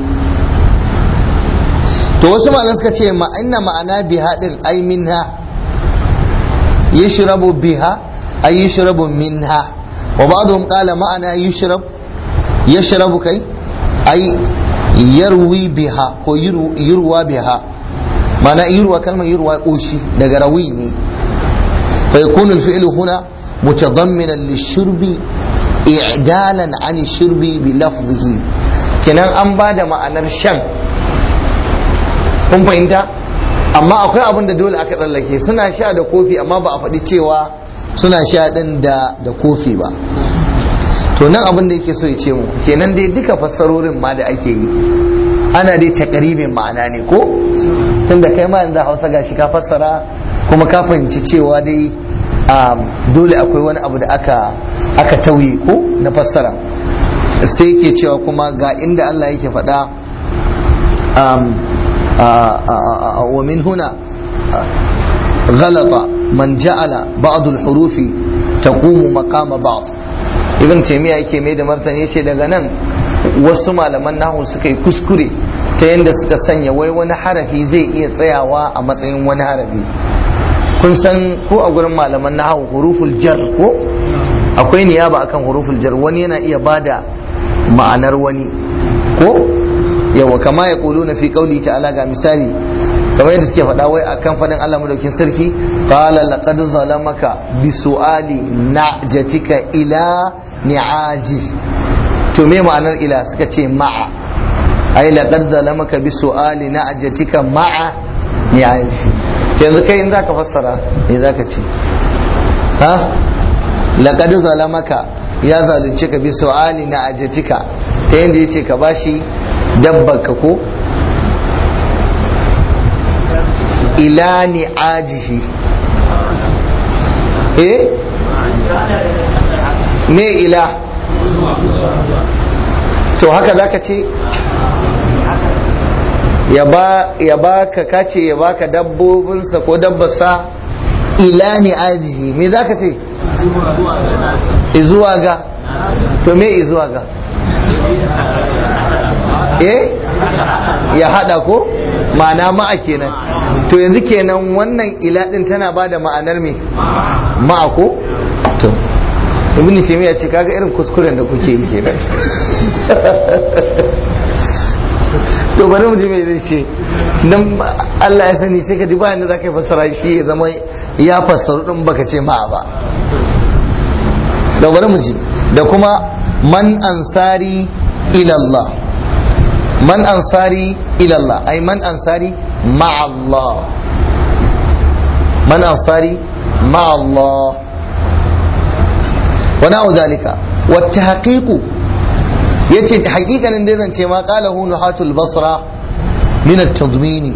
S1: to wasu malan suka ce ma inna ma'ana biha din ai minha yashrabu biha ay yashrabu minha wa ba'dhum qala ma'ana yashrab yashrabu kai ay yarwi biha ko yurwa biha ma'ana yurwa kalmar yurwa koshi daga rawi ne fa yakunu al-fi'lu huna mutadamminan lish-shurbi i'dalan 'an ash-shurbi bi lafzihi kenan an bada ma'anar shan kun fahimta amma akwai abin da dole aka tsallake suna sha da kofi amma ba a faɗi cewa suna sha ɗin da da kofi ba to nan abin da yake so ya ce mu kenan dai duka fassarorin ma da ake yi ana dai takaribin ma'ana ne ko tunda kai ma yanzu hausa gashi ka fassara kuma ka fahimci cewa dai dole akwai wani abu da aka aka tauye ko na fassara sai ke cewa kuma ga inda Allah yake faɗa ومن هنا غلط من جعل بعض الحروف تقوم مقام بعض ibn taymiya yake mai da martani yace daga nan wasu malaman nahu suka yi kuskure ta yadda suka sanya wai wani harafi zai iya tsayawa a matsayin wani harafi kun san ko a gurin malaman nahu huruful jar ko akwai niyaba akan huruful jar wani yana iya bada ma'anar wani ko yawa kama ya kulu na fi kauli ta'ala ga misali kamar yadda suke faɗa wai akan faɗin Allah madaukin sarki qala laqad zalamaka bi su'ali na'jatika ila ni'aji to me ma'anar ila suka ce ma'a ai laqad zalamaka bi su'ali na'jatika ma'a ni'aji yanzu kai in zaka fassara me zaka ce ha laqad zalamaka ya zalunce ka bi su'ali na'jatika ta yanda yace ka bashi dabbar ka ko ila ni'ajihi eh me ila to haka zaka ce ya ba ka kace ya baka dabbobinsa ko dabbarsa ila ni'ajihi me zaka ce izuwa ga to me izuwa ga eh ya hada ko ma'ana ma'a kenan to yanzu kenan wannan ila din tana ba da ma'anar me ma'a ko to ibn taymiya ce kaga irin kuskuren da kuke yi kenan to bari mu ji me zai ce dan Allah ya sani sai ka ji bayan da zaka fassara shi ya zama ya fassaru din baka ce ma'a ba da bari mu ji da kuma man ansari ila Allah man ansari ila Allah ay man ansari ma'a Allah man ansari ma'a Allah wa na'u dhalika wa tahqiqu yace hakikanin da zan ce ma qala hu nuhatul basra min at-tadmin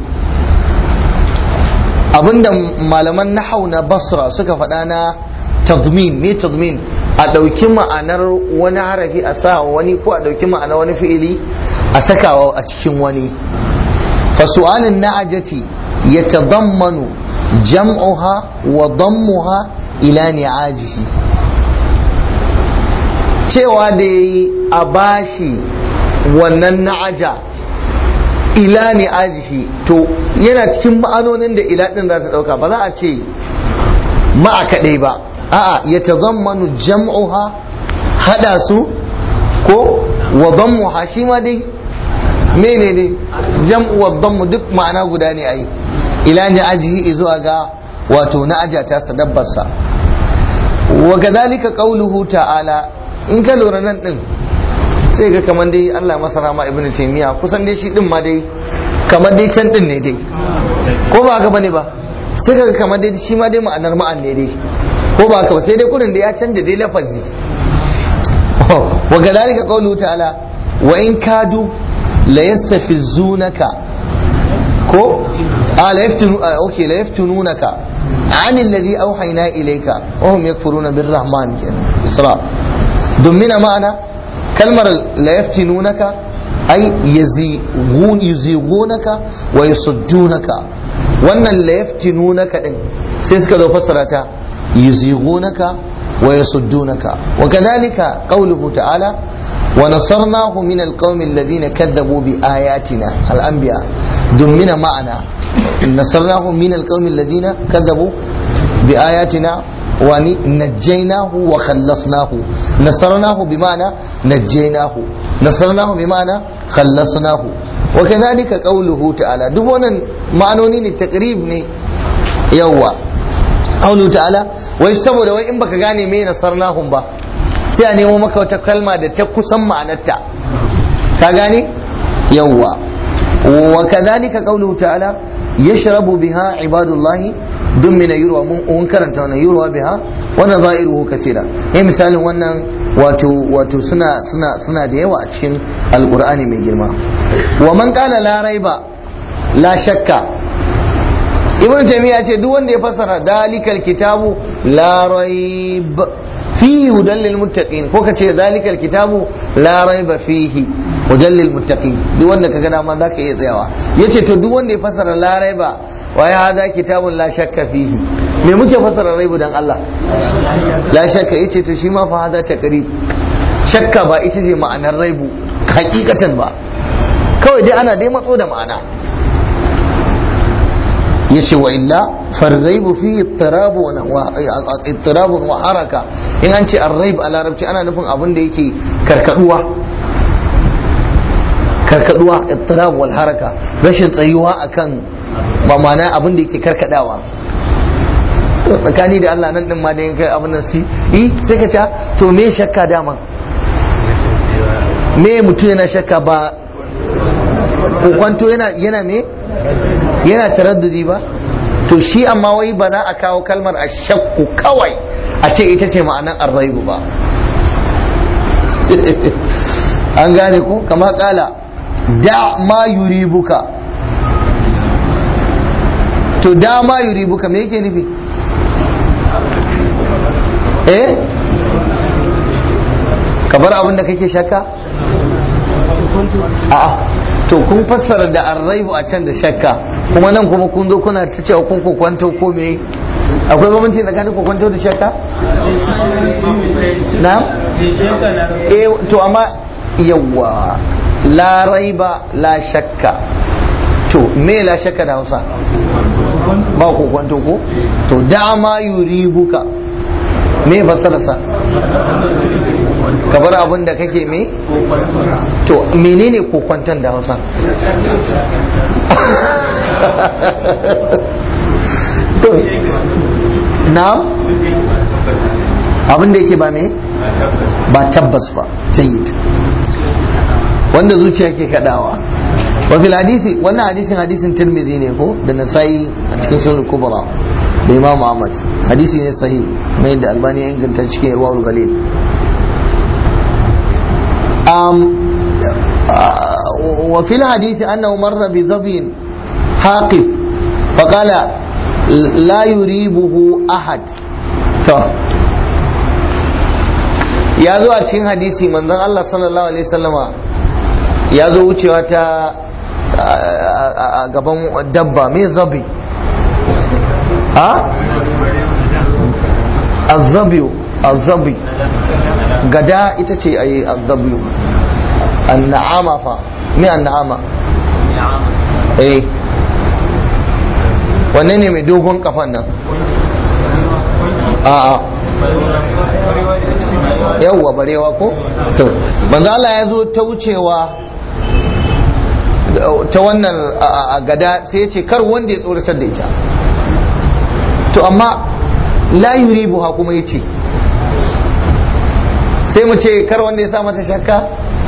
S1: abinda malaman nahau na basra suka faɗa na tadmin me tadmin a ɗauki ma'anar wani harafi a sa wani ko a ɗauki ma'anar wani fi'ili a sakawa a cikin wani fasu'alin na'ajati ya tadammanu jam'uha wa dammuha ila ni'ajihi cewa da yayi a bashi wannan na'aja ila ni'ajihi to yana cikin ma'anonin da ila din za ta ɗauka ba za a ce ma'a kaɗai ba a'a ya tazammanu jam'uha hada su ko wa dhammuha shi ma dai mene ne jam'u wa dhammu duk ma'ana guda ne ai ila ni ajihi zuwa ga wato na ajata sa dabbarsa wa kadhalika qawluhu ta'ala in ka lura nan din sai ga kamar dai Allah masa rama ibnu taymiya kusan dai shi din ma dai kamar dai can din ne dai ko ba haka bane ba sai ga kamar dai shi ma dai ma'anar ma'an ne dai ko ba haka ba sai dai kudin da ya canja dai lafazi wa kadhalika qawluhu ta'ala wa in kadu la yastafizunaka ko a la yaftunu okay la yaftununaka عن الذي أوحينا إليك وهم يكفرون بالرحمن كده إسراء دمنا معنا كلمة لا يفتنونك أي يزيغون يزيغونك ويصدونك وأن لا يفتنونك سيسك لو فسرتها يزيغونك ويصدونك وكذلك قوله تعالى ونصرناه من القوم الذين كذبوا بآياتنا الأنبياء دمنا معنا نصرناه من القوم الذين كذبوا بآياتنا ونجيناه وخلصناه نصرناه بمعنى نجيناه نصرناه بمعنى خلصناه وكذلك قوله تعالى دبونا معنونين التقريب يوا قوله تعالى wai saboda wai in baka gane me nasarnahum ba sai a nemo maka wata kalma da ta kusan ma'anarta ka gane yawwa wa kadhalika qawluhu ta'ala yashrabu biha ibadullahi dun min yurwa mun karanta wannan yurwa biha wannan za'iruhu kaseera eh misalin wannan wato wato suna suna suna da yawa a cikin alqur'ani mai girma wa man qala la raiba la shakka ibn taymiya ce duk wanda ya fassara dalikal kitabu la raib fihi hudan lil muttaqin ko kace dalikal kitabu la raiba fihi hudan lil muttaqin duk wanda kaga dama zaka iya tsayawa yace to duk wanda ya fassara la raiba wa ya hada kitabun la shakka fihi me muke fassara raibu dan Allah la shakka yace to shi ma fa hada taqrib shakka ba ita ce ma'anar raibu hakikatan ba kawai dai ana dai matso da ma'ana yace wa illa farraibu fi ittirab wa ittirab wa haraka in an ce arraib a larabci ana nufin abin da yake karkaduwa karkaduwa ittirab wal haraka rashin tsayuwa akan mamana abin da yake karkadawa to tsakani da Allah nan din ma da yankai abin nan si eh sai ka ce to me shakka dama me mutum yana shakka ba kokwanto yana yana me yana taraddudi ba to shi amma wai ba za a kawo kalmar a shakku kawai a ce ita ce ma'anar arraibu ba an gane ko kama kala da ma yuribuka to dama yuribuka me yake nufi eh ka bar abin da kake shakka a'a to kun fassara da arraibu a can da shakka kuma nan kuma kun zo kuna ta cewa kun kokwanto ko me akwai bambanci tsakanin kokwanto da shakka na eh to amma yawa la raiba la shakka to me la shakka da Hausa ba kokwanto ko to dama yuribuka me fassararsa ka bar abin da kake me to menene kokwanton da hausa na abin da yake ba me ba tabbas ba jayyid wanda zuciya ke kadawa wa fil hadisi wannan hadisin hadisin tirmidhi ne ko da nasai a cikin sunan kubra da imam ahmad hadisi ne sahih mai da albani ya inganta cikin irwaul galil um, وفي الحديث أنه مر بظبي حاقف فقال لا يريبه أحد ya zo a cikin hadisi manzon Allah sallallahu alaihi wasallama ya zo wucewa ta a gaban dabba mai zabi a azabiyu azabi gada ita ce a yi azabiyu anna'ama fa me anna'ama eh wanne ne mai dogon kafan nan a'a yawwa barewa ko to manzo Allah ya zo ta wucewa ta wannan gada sai ya ce kar wanda ya tsoratar da ita to amma la yuribuha kuma yace sai mu ce kar wanda ya sa mata shakka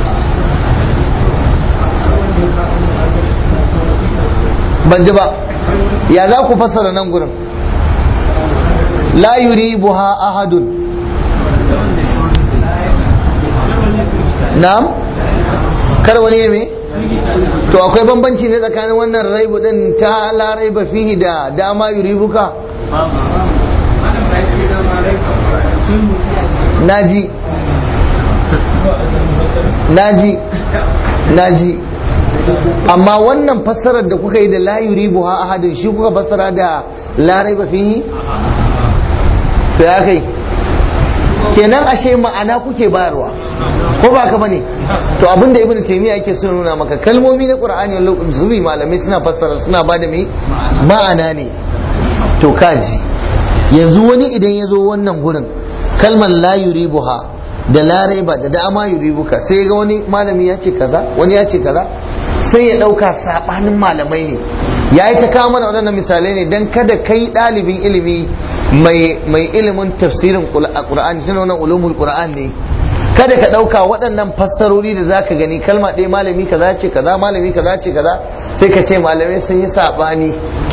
S1: ban ji ba ya za ku fassara nan gurin la yuribuha ahadun na'am kar wani ya me to akwai bambanci ne tsakanin wannan raibu din ta la raiba fihi da dama yuribuka naji naji naji amma wannan fassarar da kuka yi da la yuribu ha ahadin shi kuka fassara da la raiba fihi to ya kai kenan ashe ma'ana kuke bayarwa ko ba ka bane to abinda ibnu taymiya yake so nuna maka kalmomi na qur'ani wani zubi malamai suna fassara suna bada me ma'ana ne to kaji yanzu wani idan ya zo wannan gurin kalmar la yuribuha da la raiba da dama yuribuka sai ga wani malami ya ce kaza wani ya ce kaza sai ya ɗauka saɓanin malamai ne ya yi ta kawo mana waɗannan misalai ne don kada kai ɗalibin ilimi mai ilimin tafsirin ƙur'ani suna wannan ulumul ƙur'an ne kada ka ɗauka waɗannan fassarori da za ka gani kalma ɗaya malami kaza ce kaza malami kaza ce kaza sai ka ce malamai sun yi saɓani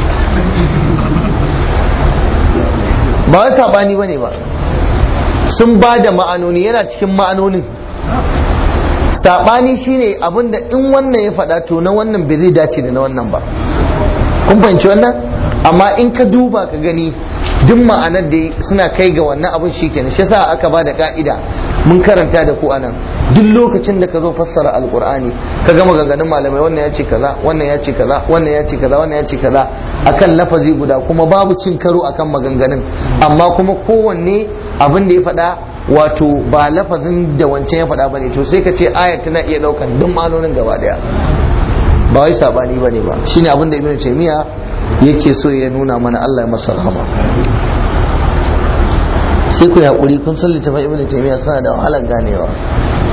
S1: ba wai saɓani ba ne ba sun ba da ma'anoni yana cikin ma'anonin saɓani shine abinda in wannan ya faɗa to na wannan bai zai dace da na wannan ba kun fahimci wannan amma in ka duba ka gani duk ma'anar da suna kai ga wannan abin shi kenan shi yasa aka ba da ka'ida mun karanta da ku anan duk lokacin da ka zo fassara alqur'ani ka gama maganganun malamai wannan ya ce kaza wannan ya ce kaza wannan ya ce kaza wannan ya ce kaza akan lafazi guda kuma babu cin karo akan maganganun amma kuma kowanne abin da ya faɗa wato ba lafazin da wancan ya faɗa bane to sai ka ce ayat tana iya ɗaukan duk ma'anonin gaba daya ba wai sabani bane ba shine abin da ibnu taymiya yake so ya nuna mana Allah ya masa rahama sai ku haƙuri kun san littafin ibnu taymiya suna da wahalar ganewa